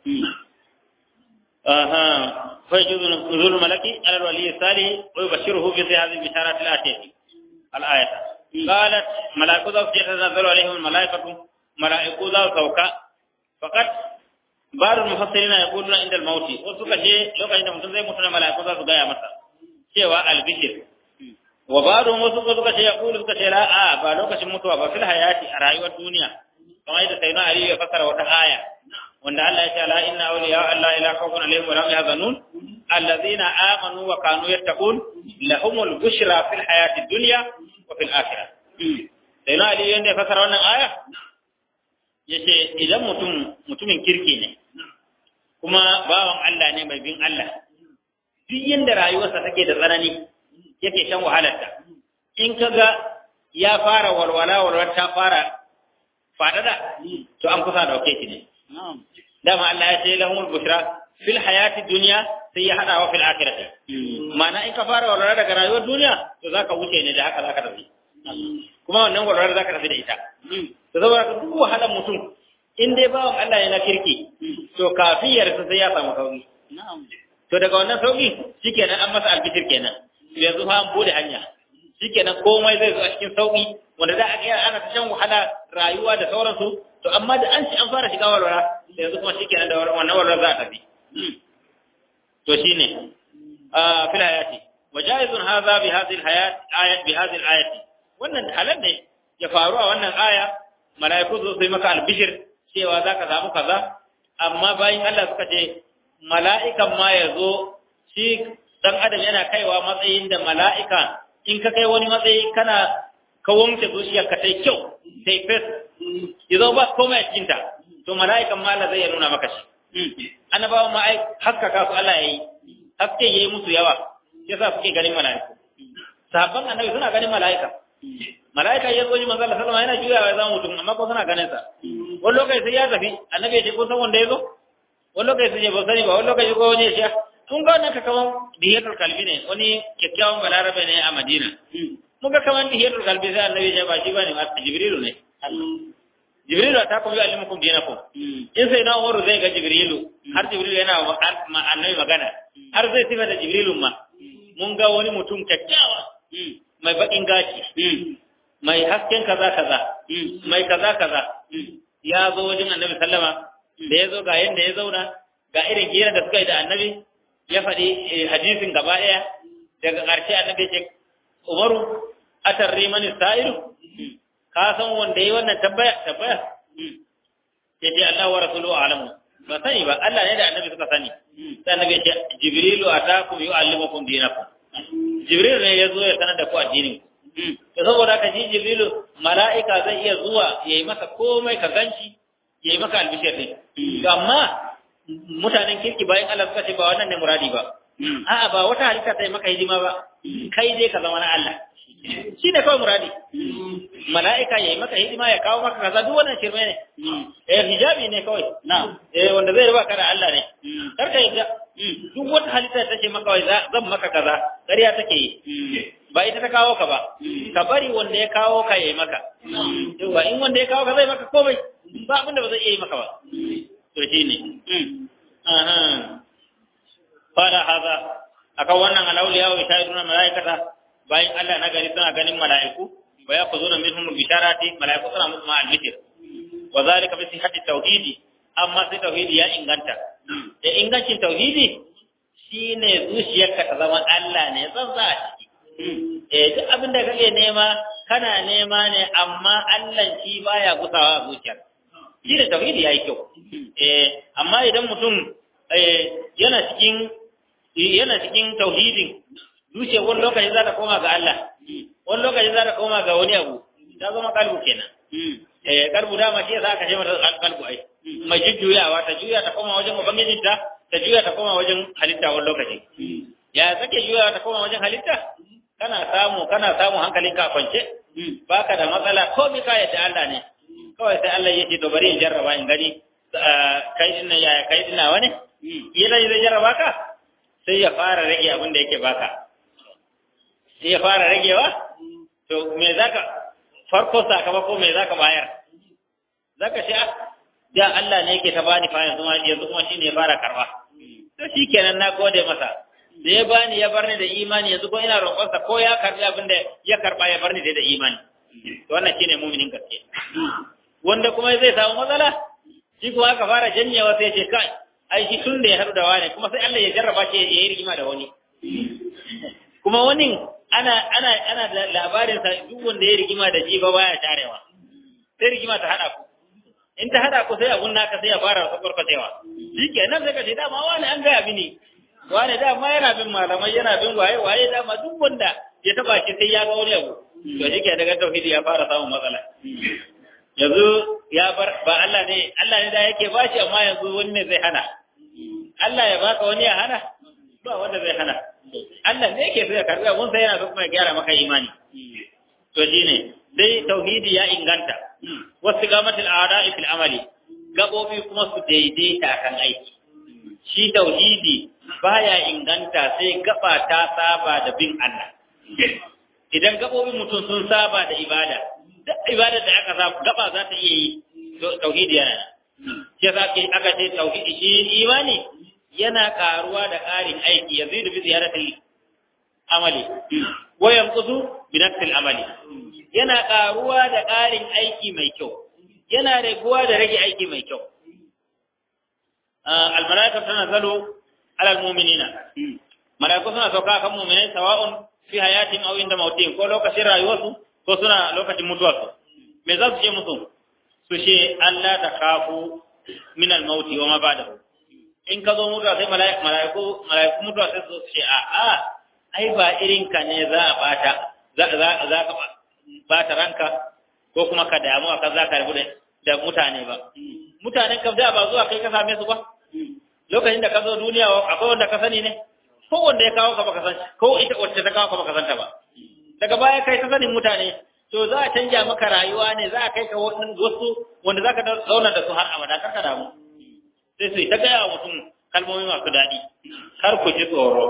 aha fa yajuzu nuzul malaki ala alwali salih wa yubashiruhu bi hadhihi bisharat al-atiyati al-ayata qalat malaiku za su tanazzalu alaihim al-malaikatu malaiku za su sauka faqat barul mufassirina yaquluna inda al-maut wasu kace lokacin da mutum zai mutu na malaiku za su gaya masa cewa al-bishir wa ba'dhum wasu suka ce yaqulu suka ce la a ba lokacin mutuwa ba fil hayati a rayuwar duniya kamar yadda sayyidina ali ya fasara wata aya wanda Allah ya ce la inna awliya Allah ila khawfun alaihim wa la hum yahzanun alladhina amanu wa kanu yattaqun lahumul bushra fil hayati dunya wa fil akhirah sayyidina ali yanda ya fasara wannan aya yace idan mutum mutumin kirki ne kuma bawan Allah ne mai bin Allah duk yanda rayuwarsa take da tsanani yake shan wahalarta in kaga ya fara walwala walwala ta fara fadada to an kusa dauke shi ne dama Allah ya ce lahumul bushra fil hayati dunya sai ya hada wa fil akhirati ma'ana in ka fara walwala daga rayuwar duniya to zaka wuce ne da haka zaka tafi kuma wannan walwala zaka tafi da ita to saboda duk wahalar mutum in dai bawan Allah yana kirki to kafiyar sai ya samu sauki to daga wannan sauki shikenan an masa albishir kenan yanzu fa an bude hanya shikenan komai zai zo a cikin sauki wanda za a ga ana ta shan wahala rayuwa da sauransu to amma da an ci an fara shiga walwala yanzu kuma shikenan da wannan walwala za a tafi to shine a fil hayati wa jaizun hadha bi hadhihi al hayat ayat bi hadhihi al ayati wannan halal ne ya faru a wannan aya malaiku zo sai maka albishir cewa zaka samu kaza amma bayan Allah suka ce mala'ikan ma ya zo shi dan adam yana kaiwa matsayin da mala'ika in ka kai wani matsayi kana ka wanke zuciyar ka tai kyau tai fes ya zo ba komai a cikinta to mala'ikan ma Allah zai nuna maka shi annabawan ma ai hakka ka su Allah yayi haske yayi musu yawa yasa suke ganin mala'iku sahabban annabi suna ganin mala'ika mala'ika ya zo ji manzo Allah sallama yana juyawa ya zama mutum amma ko suna ganin sa wani lokaci sai ya tafi annabi ya ce ko san wanda ya zo wani lokaci sai ya ba sani ba wani lokaci ko wani ya ce mun ga wannan kaman dihiyatul kalbi ne wani kyakkyawan balarabe ne a Madina mun ga kaman dihiyatul kalbi sai annabi ya ba shi bane ma Jibrilu ne Jibrilu ta kuma alimukum dinakum in sai na Umaru zai ga Jibrilu har Jibrilu yana ma annabi magana har zai tifa da Jibrilu ma mun ga wani mutum kyakkyawa mai bakin gashi mai hasken kaza kaza mai kaza kaza ya zo wajen annabi sallama da ya zo ga yanda ya zauna ga irin hira da suka yi da annabi ya faɗi hadisin gaba ɗaya daga ƙarshe annabi ce umaru atarri mani sa'iru ka san wanda yi wannan tabbaya tabbaya ya ce Allah wa rasulu alamu ba sani ba Allah ne da annabi suka sani sai annabi ce jibrilu atakum yu'allimukum dinakum jibril ne ya zo ya sanar da ku addinin to saboda ka ji jibrilu mala'ika zai iya zuwa yayi masa komai ka ganci yayi maka albishir ne amma mutanen kirki bayan Allah suka ce ba wannan ne muradi ba a'a ba wata halitta ta yi maka hidima ba kai dai ka zama na Allah shi ne kawai muradi mala'ika ya yi maka hidima ya kawo maka kaza duk wannan shirme ne eh hijabi ne kawai eh wanda zai riba ka da Allah ne kar ka yadda duk wata halitta ta ce maka wai zan maka kaza ƙarya take yi ba ita ta kawo ka ba ka bari wanda ya kawo ka yayi maka yawa in wanda ya kawo ka zai maka komai ba abinda ba zai iya yi maka ba to shine aha fara haza akan wannan alauliya wa shahiduna malaikata bayan Allah na gari suna ganin mala'iku wa yaquluna minhum bisharati malaiku suna musu ma albishir wa zalika bi sihhati tauhidi amma sai tauhidi ya inganta da ingancin tauhidi shine zuciyarka ta zama Allah ne zan za a ciki eh duk abin da kake nema kana nema ne amma Allah shi baya gusawa zuciyar shi da tauhidi yayi kyau eh amma idan mutum eh yana cikin yana cikin tauhidin zuciyar wani lokaci za ta koma ga Allah wani lokaci za ta koma ga wani abu ta zama kalbu kenan eh kalbu dama shi yasa aka ce mata kalbu ai mai jujjuyawa ta juya ta koma wajen ubangijinta ta juya ta koma wajen halitta wani lokaci ya sake juyawa ta koma wajen halitta kana samu kana samu hankalinka a kwance baka da matsala ko mi ka yadda Allah ne kawai sai Allah ya ce to bari in jarraba in gani kai din nan yaya kai din nawa ne yana zai jarraba ka sai ya fara rage abin da yake baka sai ya fara ragewa to me zaka farko sakamako me zaka bayar zaka ce da Allah ne yake ta bani fa yanzu ma yanzu kuma shine ya fara karba to shikenan na gode masa da ya bani ya barni da imani yanzu ko ina roƙonsa ko ya karbi abin da ya karba ya barni da imani to wannan shine mu'minin gaske wanda kuma zai samu matsala shi kuma aka fara janyewa sai ce kai ai shi tun da ya haɗu da wani kuma sai Allah ya jarraba shi ya yi rigima da wani kuma wani ana ana ana da labarin sa duk wanda ya rigima da shi ba baya tarewa sai rigima ta hada ku in ta hada ku sai abun naka sai ya fara sakwarkwatewa shikenan sai ka ce dama wani an gaya mini wani dama yana bin malamai yana bin waye waye dama duk wanda ya taba shi sai ya ga wani abu to shi ke daga tauhidi ya fara samun matsala yanzu ya bar ba Allah ne Allah ne da yake bashi amma yanzu wani ne zai hana Allah ya baka wani ya hana ba wanda zai hana Allah ne yake so ya karbi abun sai yana so kuma ya gyara maka imani to shine dai tauhidi ya inganta wasu gamatul a'da'i fil amali gabobi kuma su daidaita kan aiki shi tauhidi baya inganta sai gaba ta saba da bin Allah idan gabobin mutum sun saba da ibada duk ibada da aka samu gaba za ta iya yi tauhidi yana shi yasa aka ce tauhidi shi imani yana karuwa da ƙarin aiki yazidu bi ziyaratil amali wa yanqusu bi nafsil amali yana karuwa da ƙarin aiki mai kyau yana raguwa da rage aiki mai kyau al malaikatu tanazzalu ala al mu'minina malaiku suna sauka kan mu'minai sawa'un fi hayatin aw inda mautin ko lokacin rayuwarsu ko suna lokacin mutuwarsu me za su ce musu su ce Allah ta kafu min al mauti wa ma ba'dahu in ka zo mutuwa sai mala'iku mala'iku mutuwa sai su ce a a ai ba irin ka ne za a bata za za za ka bata ranka ko kuma ka damu ka za ka rabu da mutane ba mutanen ka da ba zuwa kai ka same su ba lokacin da ka zo duniya akwai wanda ka sani ne ko wanda ya kawo ka baka san ko ita wacce ta kawo ka baka san ta ba daga baya kai ka sanin mutane to za a canja maka rayuwa ne za a kai ka wasu wanda za ka zauna da su har abada kar ka damu sai su ta gaya wa mutum kalmomi masu daɗi kar ku ji tsoro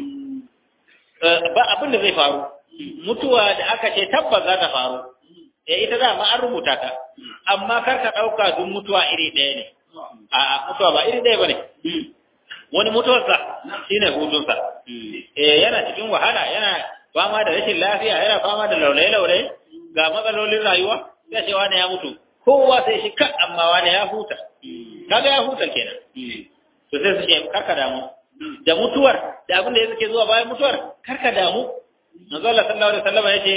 ba abin da zai faru mutuwa da aka ce tabbas za ta faru ya ita da ma an rubuta ta amma kar ka ɗauka duk mutuwa iri ɗaya ne a mutuwa ba iri ɗaya ba ne wani mutuwarsa shine hutunsa eh yana cikin wahala yana fama da rashin lafiya yana fama da laulaye-laulaye ga matsalolin rayuwa sai ce wani ya mutu kowa sai shi kan amma wani ya huta kaga ya huta kenan to sai su ce karka damu da mutuwar da abin da yake zuwa bayan mutuwar karka damu manzo Allah sallallahu alaihi wasallam yace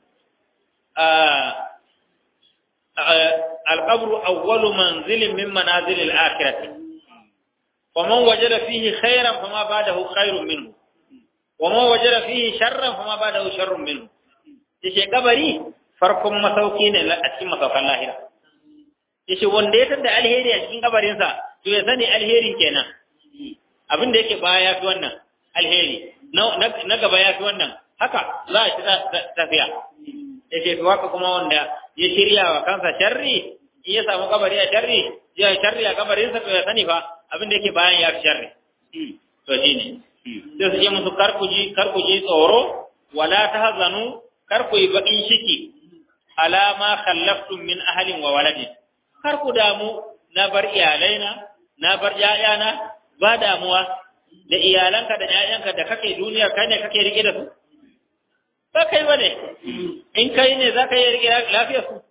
al-qabr awwalu manzilin min manazil al-akhirah wa man wajada fihi khairan fama ba'dahu khairun minhu wa man wajada fihi sharran fama ba'dahu sharrun minhu yace kabari farkon masauki ne a cikin masaukan lahira yace wanda ya tada alheri a cikin kabarinsa to ya sani alherin kenan abin da yake baya ya fi wannan alheri na gaba ya fi wannan haka za a ci tafiya yace to haka kuma wanda ya shirya wa kansa sharri in ya samu kabari a sharri ya sharri a kabarinsa to ya sani fa abin da yake bayan ya fi sharri to shine sai su ce musu kar ku ji kar ku ji tsoro wala tahzanu kar ku yi bakin ciki ala ma khallaftum min ahlin wa waladin kar ku damu na bar iyalaina na bar ƴaƴana ba damuwa da iyalanka da ƴaƴanka da kake duniya kai ne kake rike da su ba kai bane in kai ne za ka yi rike lafiyar su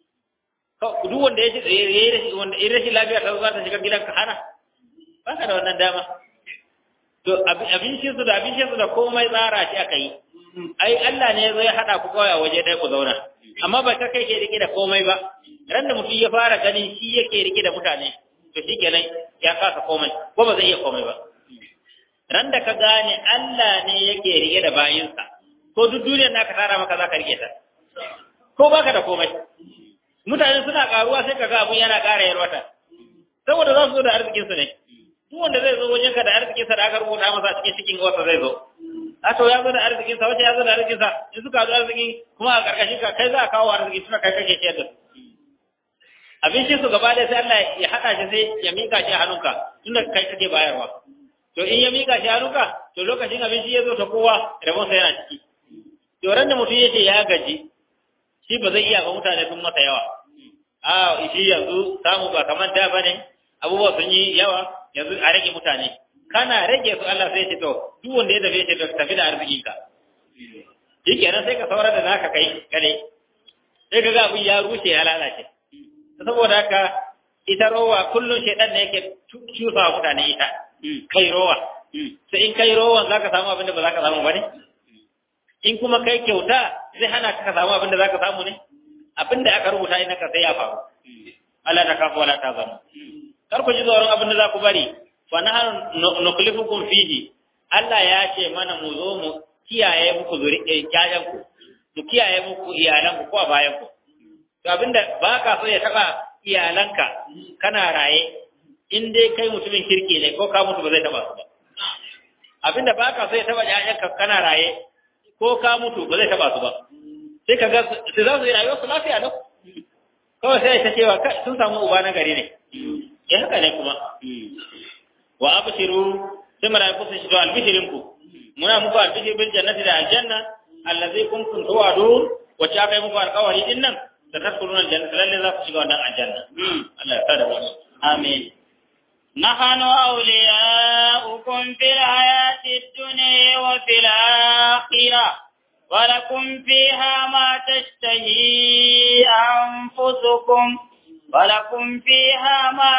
duk wanda ya yi rashin wanda in rashin lafiya ta za ta shiga gidanka hana ba ka da wannan dama to abincin su da abincin su da komai tsara shi aka yi ai Allah ne zai hada ku kawai a waje ɗaya ku zauna amma ba kai ke rike da komai ba ran da mutum ya fara ganin shi yake rike da mutane to shi kenan ya kasa komai ko ba zai iya komai ba ran da ka gane Allah ne yake rike da bayinsa ko duk duniyar naka tara maka za ka rike ta ko baka da komai mutane suna karuwa sai kaga abun yana ƙara yarwata saboda za su zo da arzikinsu ne duk wanda zai zo wajenka da arzikinsa da aka rubuta masa cikin cikin wasa zai zo a to ya zo da arzikinsa wace ya zo da arzikinsa in suka zo arziki kuma a ƙarƙashin ka kai za a kawo arziki suna kai kake ciyar da su abincin su gaba ɗaya sai Allah ya haɗa shi sai ya mika shi a hannunka tunda kai kake bayarwa to in ya mika shi a hannunka to lokacin abinci ya zo ta kowa rabonsa yana ciki to ran da mutum ya ce ya gaji shi ba zai iya ba mutane sun masa yawa a shi yanzu samu ba kamar da bane abubuwa sun yi yawa yanzu a rage mutane kana rage su Allah sai ce to duk wanda ya tafi ce to tafi da arziki ka shikenan sai ka saura da naka kai kare sai ka ga abin ya rushe ya lalace saboda haka ita rowa kullum shaidan ne yake cusa wa mutane ita kai rowa sai in kai rowan zaka samu abin da ba zaka samu ba ne in kuma kai kyauta zai hana ka samu abin da zaka samu ne abin da aka rubuta ina ka sai ya faru Allah ta kafa wala ta zama kar ku ji tsoron abin da za ku bari fa nahnu nuklifukum fihi Allah ya ce mana mu zo mu kiyaye muku zuri ƴaƴan ku mu kiyaye muku iyalan ku ko a bayan ku to abinda ba ka so ya taba iyalanka kana raye in dai kai mutumin kirki ne ko ka mutu ba zai taba su ba abinda ba ka so ya taba ƴaƴanka kana raye ko ka mutu ba zai taba su ba sai ka ga su za su yi rayuwar su lafiya lau kawai sai ta cewa sun samu uba na gari ne ya haka ne kuma wa abshiru sai malaiku sun shiga albishirin ku muna muku albishir bil jannati da aljanna allazi kuntum tu'adun wacce aka yi muku alƙawari din nan da tadkhuluna aljanna lalle za ku shiga wannan aljanna Allah ya sada mu amin نحن أولياؤكم في الحياة الدنيا وفي الآخرة ولكم فيها ما تشتهي أنفسكم ولكم فيها ما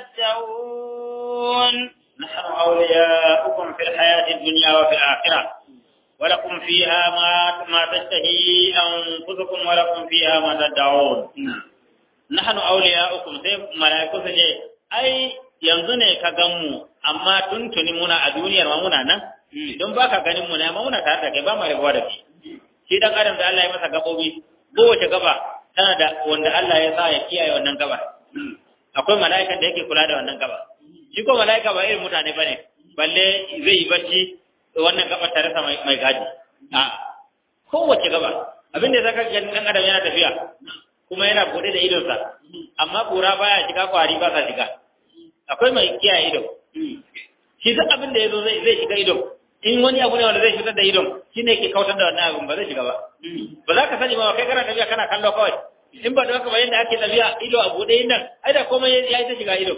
تدعون نحن أولياؤكم في الحياة الدنيا وفي الآخرة ولكم فيها ما ما تشتهي أنفسكم ولكم فيها ما تدعون نحن أولياؤكم sai malaiku su ce ai yanzu ne ka gan mu amma tuntuni muna a duniyar ma muna nan don baka ganin mu ne amma muna tare da kai ba mu rabuwa da kai shi dan adam da Allah ya masa gabobi kowace gaba tana da wanda Allah ya sa ya kiyaye wannan gaba akwai mala'ikan da yake kula da wannan gaba shi ko mala'ika ba irin mutane bane balle zai yi bacci wannan gaba tare sa mai gadi a kowace gaba abin da zaka ga dan adam yana tafiya kuma yana bude da idonsa amma kura baya shiga kwari ba sa shiga akwai mai kiyaye ido shi duk abin da yazo zai zai shiga idon in wani abu ne wanda zai shigar da idon shi ne ke kautar da wannan abin ba zai shiga ba ba za ka sani ba kai kana tafiya kana kallo kawai in ba da haka ba yadda ake tafiya ido a buɗe yin nan ai da komai ya yi ta shiga idon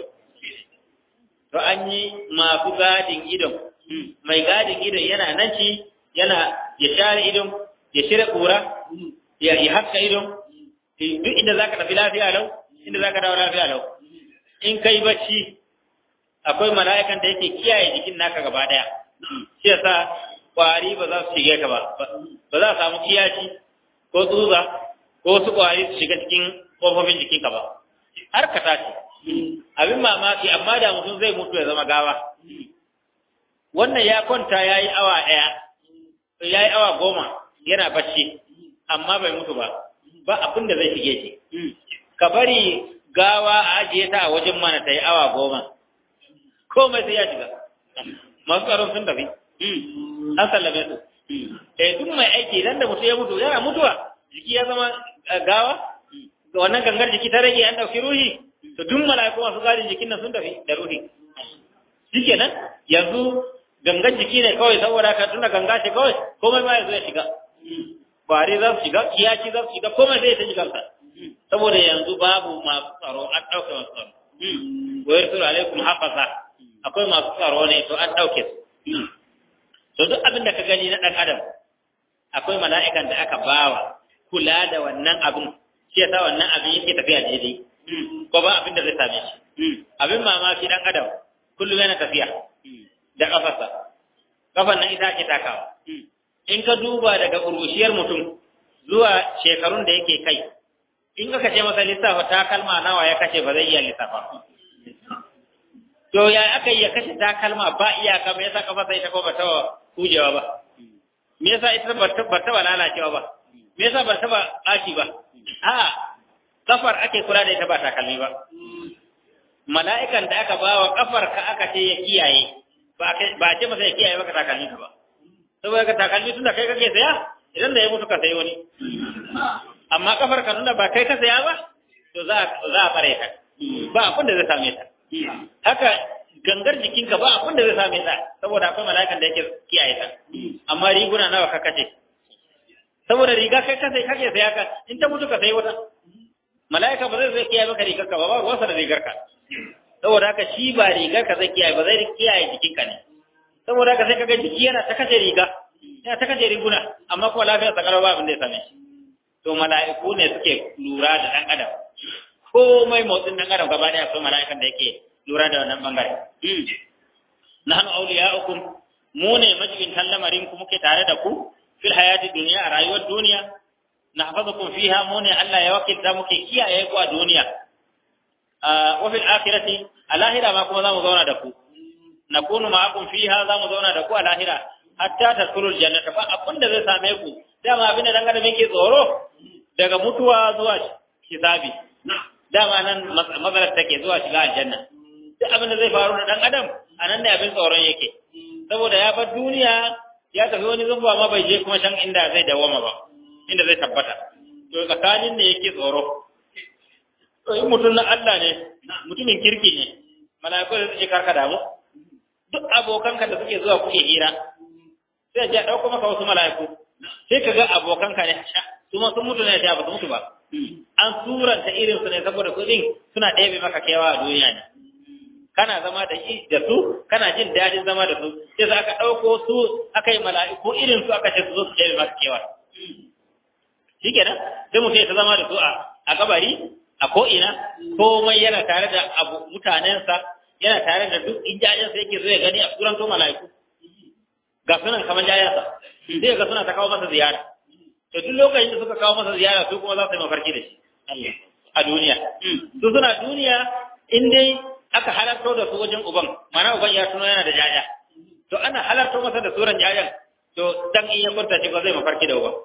to an yi masu gadin idon mai gadin idon yana nan ci yana ya share idon ya shirya ƙura ya yi haska idon duk inda za ka tafi lafiya lau inda za ka dawo lafiya lau in kai bacci akwai mala'ikan da yake kiyaye jikin naka gaba daya shi yasa kwari ba za su shige ka ba ba za a samu kiyaci ko tsutsa ko wasu kwari su shiga cikin kofofin jikinka ba har ka tashi abin mamaki amma da mutum zai mutu ya zama gawa wannan ya kwanta ya yi awa ɗaya ya yi awa goma yana bacci amma bai mutu ba ba abin da zai shige shi ka bari gawa a ajiye ta a wajen mana ta yi awa goma komai sai ya shiga masu tsaron sun tafi an sallame su eh duk mai aiki idan da mutu ya mutu yana mutuwa jiki ya zama gawa ga wannan gangar jiki ta rage an dauki ruhi to duk mala'iku masu gadin jikin nan sun tafi da ruhi shikenan yanzu gangan jiki ne kawai saboda ka tunda ganga ce kawai komai ma ya zo ya shiga kwari za su shiga kiyaci za su shiga komai zai ta shiga sa saboda yanzu babu masu tsaro an ɗauke masu tsaro wa yarsul alaikum hafaza akwai masu tsaro ne to an ɗauke su to duk abin da ka gani na ɗan adam akwai mala'ikan da aka bawa kula da wannan abin shi yasa wannan abin yake tafiya daidai ko ba abin da zai same shi abin mamaki dan adam kullum yana tafiya da kafarsa kafan nan ita ake takawa in ka duba daga urushiyar mutum zuwa shekarun da yake kai in ka ce masa lissafa takalma nawa ya kashe ba zai iya lissafa to ya aka yi ya kashe takalma ba iyaka me yasa kafarsa ita ko ba ta hujewa ba me yasa ita ba ta ba lalacewa ba me yasa ba ta ba ɓaci ba a kafar ake kula da ita ba takalmi ba mala'ikan da aka ba wa kafar ka aka ce ya kiyaye ba a ce masa ya kiyaye maka takalmi ka ba saboda ka takalmi tunda kai kake saya idan da ya mutu ka sayi wani amma kafar ka tunda ba kai ka saya ba to za za a bare ka ba abin da zai same ta haka gangar jikinka ba abin da zai same ta saboda akwai mala'ikan da yake kiyaye ta amma riguna nawa ka kace saboda riga kai ka sai kake saya ka in ta mutu ka sayi wata mala'ika ba zai zai kiyaye maka rigar ka ba ba wasa da rigar ka saboda haka shi ba rigar ka zai kiyaye ba zai kiyaye jikinka ne saboda haka sai kaga jiki yana ta kace riga yana ta kace riguna amma kuma lafiyar sa kalau ba abin da ya same shi to mala'iku ne suke lura da dan adam komai motsin dan adam gaba daya akwai mala'ikan da yake lura da wannan bangare nahnu awliya'ukum mu ne majibin lamarin ku muke tare da ku fil hayati dunya a rayuwar duniya nahfazukum fiha mu ne Allah ya wakilta muke kiyaye ku a duniya wa fil akhirati a lahira ma kuma zamu zauna da ku nakunu ma'akum fiha zamu zauna da ku a lahira hatta tadkhulul jannata fa abin da zai same ku dama abin da dan adam yake tsoro daga mutuwa zuwa hisabi dama nan mazalar take zuwa shiga aljanna duk abin da zai faru da dan adam anan ne abin tsoron yake saboda ya bar duniya ya tafi wani zumba ma bai je kuma can inda zai dawama ba inda zai tabbata to tsakanin ne yake tsoro to in mutum na Allah ne mutumin kirki ne mala'iku da suke karka damu duk abokanka da suke zuwa kuke hira sai ya dauko maka wasu mala'iku sai ka ga abokanka ne su ma sun mutu ne da ba su mutu ba an suranta irin su ne saboda kudin suna ɗebe maka kewa a duniya ne kana zama da shi da su kana jin daɗin zama da su sai za ka ɗauko su aka yi mala'iku irin su aka ce su zo su ɗebe maka kewa shi kenan sai mutum ya ta zama da su a kabari a ko'ina komai yana tare da abu mutanensa yana tare da duk injajensa yake zo ya gani a turanto mala'iku ga sunan kamar jayansa sai ga suna ta kawo masa ziyara to duk lokacin da suka kawo masa ziyara su kuma za su yi mafarki da shi a duniya su suna duniya in dai aka halarto da su wajen uban mana uban ya tuno yana da jaja to ana halarto masa da suran jajan to dan in ya kwanta shi ba zai mafarki da uban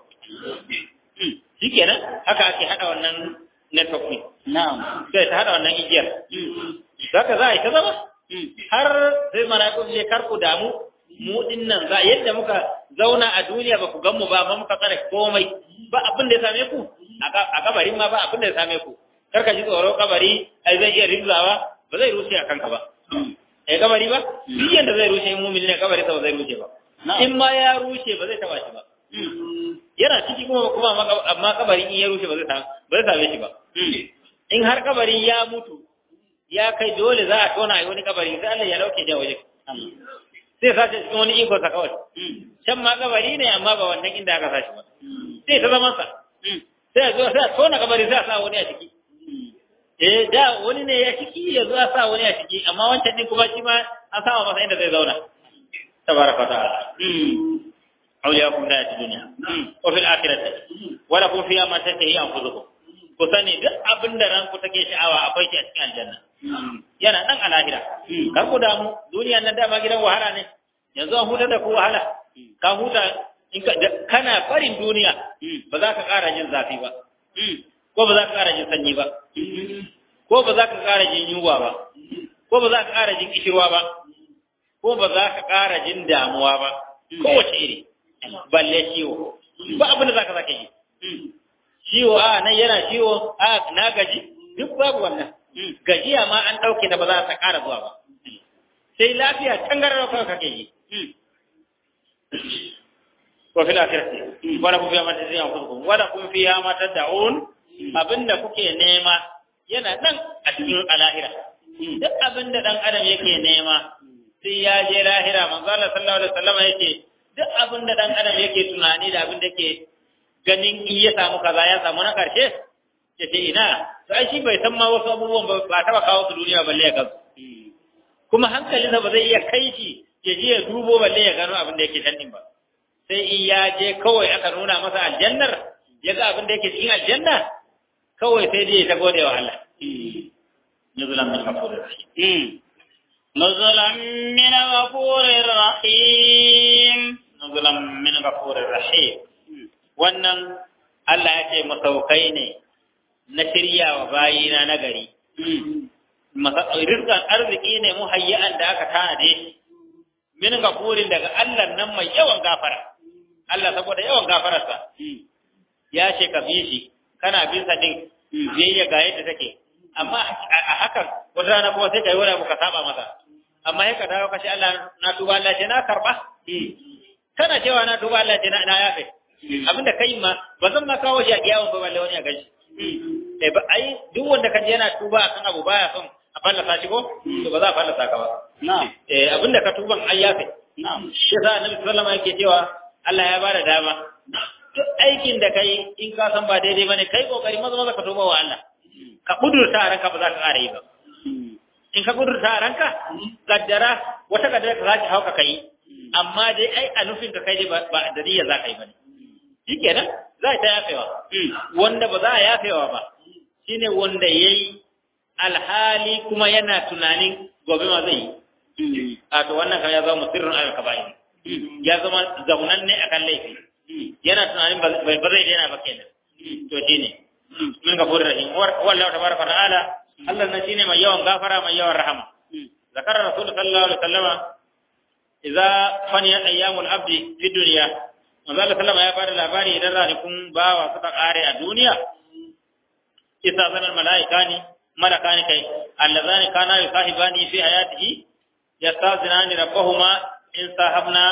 shikenan haka ake hada wannan network ne na'am sai ta hada wannan igiyar zaka za a yi ta zama har sai mala'iku je karku damu mu din nan za yadda muka zauna a duniya ba ku gan mu ba ba muka tsare komai ba abin da ya same ku a kabarin ma ba abin da ya same ku kar ka ji tsoro kabari ai zai iya rizzawa ba zai rushe a kanka ba eh kabari ba duk yanda zai rushe mumin ne kabari sa ba zai rushe ba in ma ya rushe ba zai taba shi ba yana ciki kuma kuma amma kabari in ya rushe ba zai ba zai same shi ba in har kabari ya mutu ya kai dole za a tona a wani kabari sai Allah ya dauke da waje sai sace cikin wani iko sa kawai can ma kabari ne amma ba wannan inda aka sashi ba sai ta zama sa sai a zo sai a tona kabari sai a sa wani a ciki eh da wani ne ya ciki ya zo a sa wani a ciki amma wancan din kuma shi ma an sama masa inda zai zauna tabaraka ta'ala أولياءكم في الحياة الدنيا وفي الآخرة ولكم فيها ما تشتهي أنفسكم ku sani duk abin da ranku take sha'awa akwai shi a cikin aljanna yana nan a lahira kar ku damu duniya nan dama gidan wahala ne yanzu an huta da ku wahala ka huta in ka kana farin duniya ba za ka ƙara jin zafi ba ko ba za ka ƙara jin sanyi ba ko ba za ka ƙara jin yunwa ba ko ba za ka ƙara jin kishirwa ba ko ba za ka ƙara jin damuwa ba kowace iri balle ciwo ba abin da za ka zaka yi ciwo a nan yana ciwo a na gaji duk babu wannan gajiya ma an ɗauke da ba za ta ƙara zuwa ba sai lafiya tangarar kawai kake yi wa fil akhirati wala kun fiha ma tad'un anfusukum wala kun fiha ma tad'un abinda kuke nema yana nan a cikin alahira duk abinda dan adam yake nema sai ya je lahira manzo Allah sallallahu alaihi wasallam yake duk abinda dan adam yake tunani da abinda yake ganin in ya samu kaza ya samu na karshe ya ce ina to ai shi bai san ma wasu abubuwan ba ba taba kawo su duniya balle ya gasu kuma hankalinsa ba zai iya kai shi ya je ya dubo balle ya gano abin da yake can din ba sai in ya je kawai aka nuna masa aljannar ya ga abin da yake cikin aljanna kawai sai dai ya ta gode wa Allah nuzulan min ghafurir rahim nuzulan min ghafurir rahim nuzulan min ghafurir rahim wannan Allah ya ce masaukai ne na shirya wa bayina na gari rizkan arziki ne muhayya'an da aka tanade shi min gafurin daga Allah nan mai yawan gafara Allah saboda yawan gafararsa ya ce ka bi shi kana bin sa din biyayya ga yadda take amma a hakan wata rana kuma sai kai wani abu ka saba masa amma sai ka dawo ka ce Allah na tuba Allah ce na karba kana cewa na tuba Allah ce na yafe abinda kai ma ba zan ma kawo shi a kiyawan ba balle wani ya gaji eh ba ai duk wanda kaje yana tuba akan abu baya son a fallasa shi ko to ba za a fallasa ka ba na'am eh abinda ka tuban ai yafe na'am shi yasa annabi sallallahu alaihi yake cewa Allah ya bada dama duk aikin da kai in ka san ba daidai bane kai kokari maza maza ka tuba wa Allah ka kudurta a ranka ba za ka ƙara yi ba in ka kudurta a ranka kaddara wata kaddara ka zaki hauka kai amma dai ai a nufin ka kai dai ba da niyya za ka yi bane shikenan za ta yafewa wanda ba za a yafewa ba shine wanda yayi alhali kuma yana tunanin gobe ma zai yi a to wannan kan ya zama sirrin alkaba'i ya zama zaunan ne akan laifi yana tunanin ba zai daina ba kenan to shine min gafurur rahim wallahu tabaraka ta'ala Allah na shine mai yawan gafara mai yawan rahama zakara rasul sallallahu alaihi wasallama idza faniya ayyamul abdi fi dunya manzo Allah sallama ya bada labari idan ranakun bawa suka kare a duniya isa zanar malaikani malakani kai allazani kana yusahibani fi hayatihi yastazinani rabbahuma in sahabna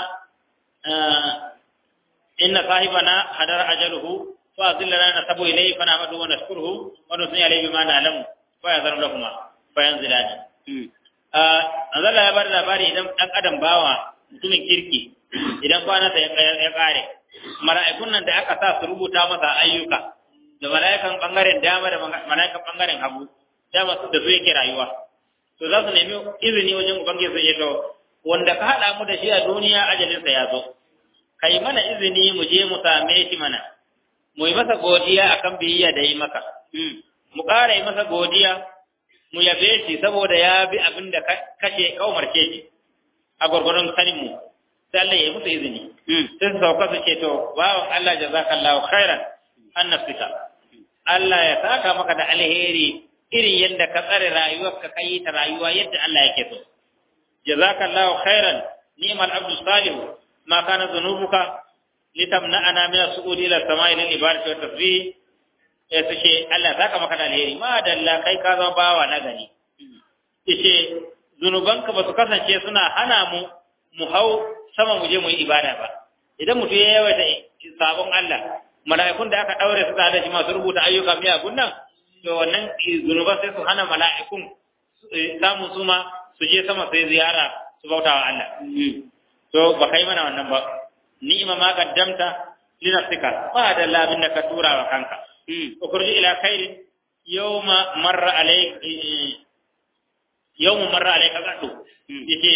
inna sahibana hadara ajaluhu fa azillana nasabu ilayhi fa na'budu wa nashkuruhu wa nusni alayhi bima na'lamu fa yazanu lahuma fa yanzilani Allah ya bar labari idan dan adam bawa mutumin kirki idan kwana ya ya kare mala'ikun nan da aka sa su rubuta masa ayyuka da mala'ikan bangaren dama da mala'ikan bangaren hagu dama su da su yake rayuwa to za su nemi izini wajen ubangiji sai ya to wanda ka hada mu da shi a duniya ajalin sa ya zo kai mana izini mu je mu same shi mana mu yi masa godiya akan biyayya da yi maka mu ƙara yi masa godiya mu yabe shi saboda ya bi abin da kace ka umarce shi a gwargwaron sanin mu sai Allah ya yi musu izini sai su sauka su ce to bawan Allah jazakallahu khairan an nafsika Allah ya saka maka da alheri irin yadda ka tsare rayuwarka ka yi ta rayuwa yadda Allah yake so jazakallahu khairan ni'mal abdu salih ma kana dhunubuka litamna'ana min as-su'udi ila as-sama'i lil ibadati wa tasbih ya suke Allah saka maka da alheri ma dalla kai ka zama bawa na gani yace zunubanka ba su kasance suna hana mu mu hau sama mu je mu yi ibada ba idan mutum ya yawaita sabon Allah mala'ikun da aka daure su da shi masu rubuta ayyuka miyagun nan to wannan zunuban sai su hana mala'ikun samun su ma su je sama sai ziyara su bauta wa Allah to ba kai mana wannan ba ni'ima ma qaddamta li nafsika ba da labin da ka tura wa kanka ukurji ila khairin yawma marra alayk yawma marra alayka gadu yace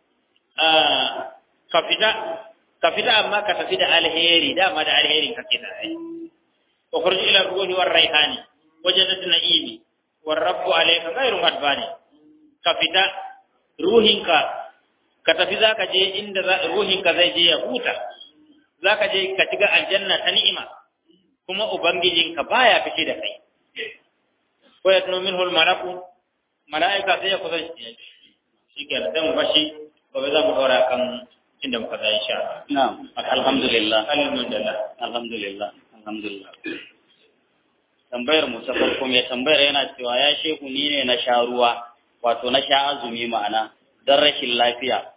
ka fita ka fita amma ka tafi da alheri dama da alherin kake da ai ukurji ila ruhi war raihani wajen na'imi war rabbu alayka ghairu hadbani ka fita ruhinka ka tafi zaka je inda ruhinka zai je ya huta zaka je ka shiga aljanna ta ni'ima kuma ubangijinka baya fice da kai ko ya tuno minhu malaku malaika sai ya kusa shi ke da mu bashi gobe za mu dora kan inda muka zai insha Allah na'am alhamdulillah alhamdulillah alhamdulillah alhamdulillah tambayar mu ta farko mai tambayar yana cewa ya shehu ni ne na sha ruwa wato na sha azumi ma'ana don rashin lafiya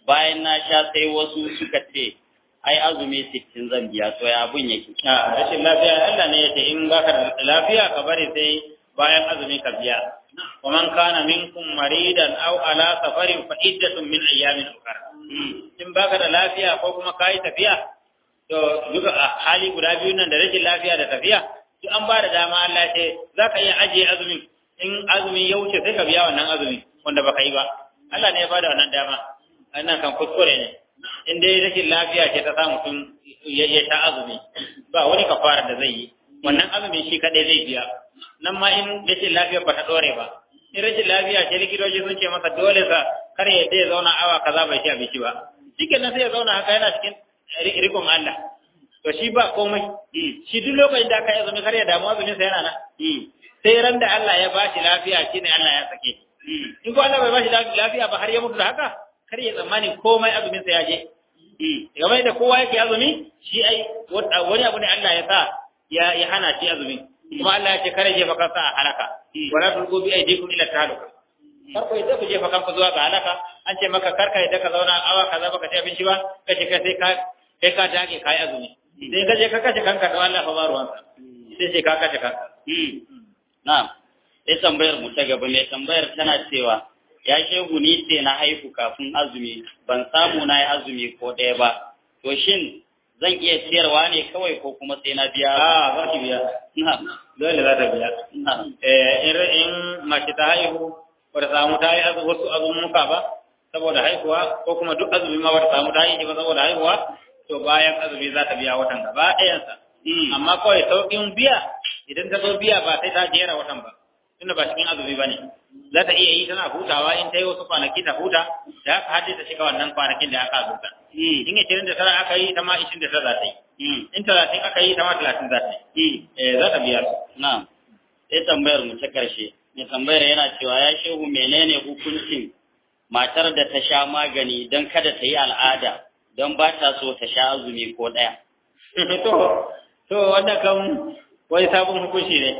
bayan na sha sai wasu suka ce ai azumi sittin zan biya to ya abun yake a rashin lafiya Allah ne yace in baka da lafiya ka bari sai bayan azumi ka biya wa man kana minkum maridan aw ala safarin fa iddatun min ayyamin ukhra in baka da lafiya ko kuma kai tafiya to duka a hali guda biyu nan da rashin lafiya da tafiya duk an ba da dama Allah ce zaka iya ajiye azumin in azumi ya wuce sai ka biya wannan azumi wanda baka yi ba Allah ne ya bada wannan dama wannan kan kuskure ne in dai rashin lafiya ce ta sa mutum ya sha azumi ba wani kafara da zai yi wannan azumin shi kadai zai biya nan ma in rashin lafiya ba ta dore ba in rashin lafiya ce likitoci sun ce masa dole sa kar ya ya zauna awa kaza bai ci abinci ba shikenan sai ya zauna haka yana cikin rikon Allah to shi ba komai shi duk lokacin da aka yi azumi kar ya damu azumin sa yana nan sai ran da Allah ya bashi lafiya shine Allah ya sake in ko Allah bai bashi lafiya ba har ya mutu da haka kar ya tsammani komai azumin sa ya je game da kowa yake azumi shi ai wani abu ne Allah ya sa ya ya hana shi azumi kuma Allah ya ce kare jefa kansa a halaka wala tulqu bi aydikum ila tahaluka kar ku yadda ku jefa kanku zuwa ga halaka an ce maka kar ka yadda ka zauna awa kaza baka ci abinci ba kace kai sai ka kai ka dage kai azumi sai ka je ka kace kanka to Allah fa ba ruwansa sai sai ka kace kanka na'am sai tambayar mu ta gaba mai tambayar tana cewa ya shehu ni ce na haihu kafin azumi ban samu na yi azumi ko ɗaya ba to shin zan iya ciyarwa ne kawai ko kuma sai na biya a za ki biya dole za ta biya in in mace ta haihu ba ta samu ta yi wasu azumuka ba saboda haihuwa ko kuma duk azumi ma ba ta samu ta yi ba saboda haihuwa to bayan azumi za ta biya watan gaba ɗayansa amma kawai sauƙin biya idan ta zo biya ba sai ta jera watan ba tunda ba cikin azumi ba ne za ta iya yi tana hutawa in ta yi wasu kwanaki ta huta da haka hadda ta shiga wannan kwanakin da aka azurta in ishirin da tara aka yi ta ma ishirin da tara za ta yi in talatin aka yi ta ma talatin za ta yi za ta biya su na'am sai tambayar mu ta karshe mai tambayar yana cewa ya shehu menene hukuncin matar da ta sha magani don kada ta yi al'ada don ba ta so ta sha azumi ko ɗaya to to wanda kan wani sabon hukunci ne.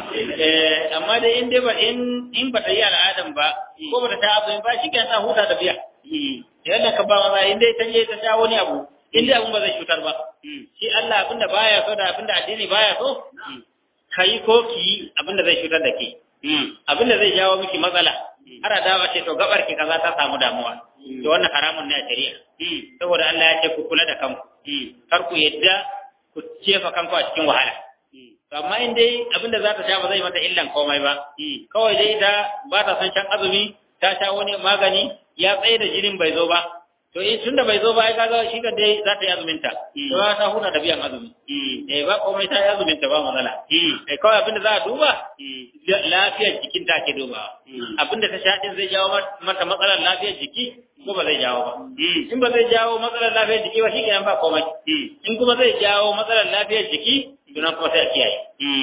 Amma dai in dai ba in in ba ta yi al'adan ba ko ba ta ta abu ba shi ta huta da biya. Yadda ka ba maza in dai ta je ta sha wani abu in dai abun ba zai cutar ba. Shi Allah abinda baya so da abinda addini baya so ka yi ko ki yi abinda zai cutar da ke. Abinda zai jawo miki matsala. Har dawa ce to gabar ki kaza ta samu damuwa. To wannan haramun ne a shari'a. Saboda Allah ya ce ku kula da kanku. Kar ku yadda ku cefa kanku a cikin wahala. amma in dai abinda za ta sha ba zai mata illan komai ba kawai dai ta ba ta son shan azumi ta sha wani magani ya tsaye da jinin bai zo ba to in tunda bai zo ba ai kaga shi ka dai za ta yi azumin ta to ta huta da biyan azumi eh ba komai ta yi azumin ta ba matsala eh kawai abinda za a duba lafiyar jikin ta ke duba abinda ta sha din zai jawo mata matsalar lafiyar jiki ko ba zai jawo ba in ba zai jawo matsalar lafiyar jiki ba shi kenan ba komai in kuma zai jawo matsalar lafiyar jiki tunan kuma sai a kiyaye.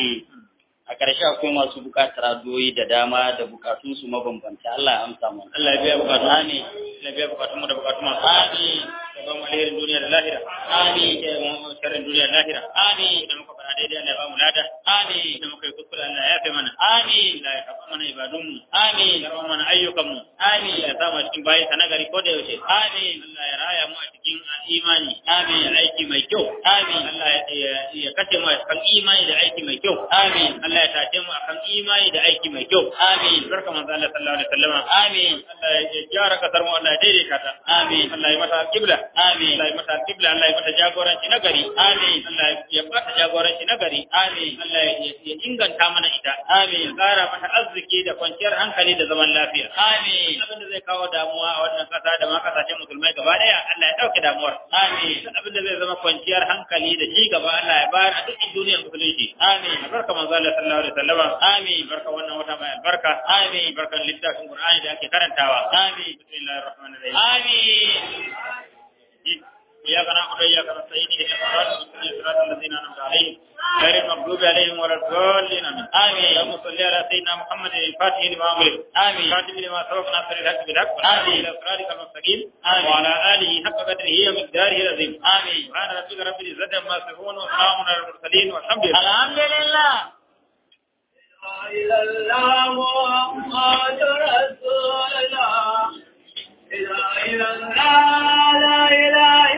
A ƙarshe akwai masu buƙatar addu'o'i da dama da buƙatunsu mabambanta. Allah ya amsa mu. Allah ya biya buƙatun Amin. Allah ya biya buƙatun mu da buƙatun masu. Amin. Ya ba mu alherin duniya da lahira. Amin. Ya mu sharrin duniya da lahira. Amin. Idan muka fara daidai Allah ya ba mu lada. Amin. Idan muka yi kuskure Allah ya yafe mana. Amin. Allah ya karɓa mana ibadunmu. Amin. Ya karɓa mana ayyukanmu. Amin. Ya sa mu cikin bayi na gari ko da yaushe. Amin. Allah ya raya mu a cikin imani. Amin. Ya aiki mai kyau. Amin. Allah ya kashe mu a kan imani da aiki mai kyau. Amin. Allah ya tashe mu akan imani da aiki mai kyau. Amin. Barka manzo Allah sallallahu alaihi wasallam. Amin. Allah ya gyara kasar mu Allah ya daidaita ta. Amin. Allah ya mata kibla. Amin. Allah ya mata kibla. Allah ya mata jagoranci na gari. Amin. Allah ya bata jagoranci na gari. Amin. Allah ya inganta mana ita. Amin. Ya kara mata arziki da kwanciyar hankali da zaman lafiya. Amin. Abin da zai kawo damuwa a wannan kasa da ma kasashen musulmai gaba daya Allah ya dauke damuwar. Amin. Abin da zai zama kwanciyar hankali da ci gaba Allah ya bayar a duk duniyar musulunci. Amin. Barka manzo Allah sallallahu alaihi wasallam. Amin. Barka wannan wata mai albarka. Amin. Barkan littafin Qur'ani da ake karantawa. Amin. Bismillahir rahmanir rahim. Amin. إياك نعبد وإياك نستعين اهدنا الصراط المستقيم صراط الذين أنعمت عليهم غير المغضوب عليهم ولا الضالين آمين اللهم صل على سيدنا محمد الفاتح لما أغلق آمين الفاتح لما سبق ناصر الحق بالحق آمين إلى صراطك المستقيم آمين وعلى آله حق قدره ومقداره العظيم آمين سبحان ربك رب العزة عما يصفون وسلام على المرسلين والحمد لله الحمد لله إلا الله محمد رسول الله إله إلا الله لا إله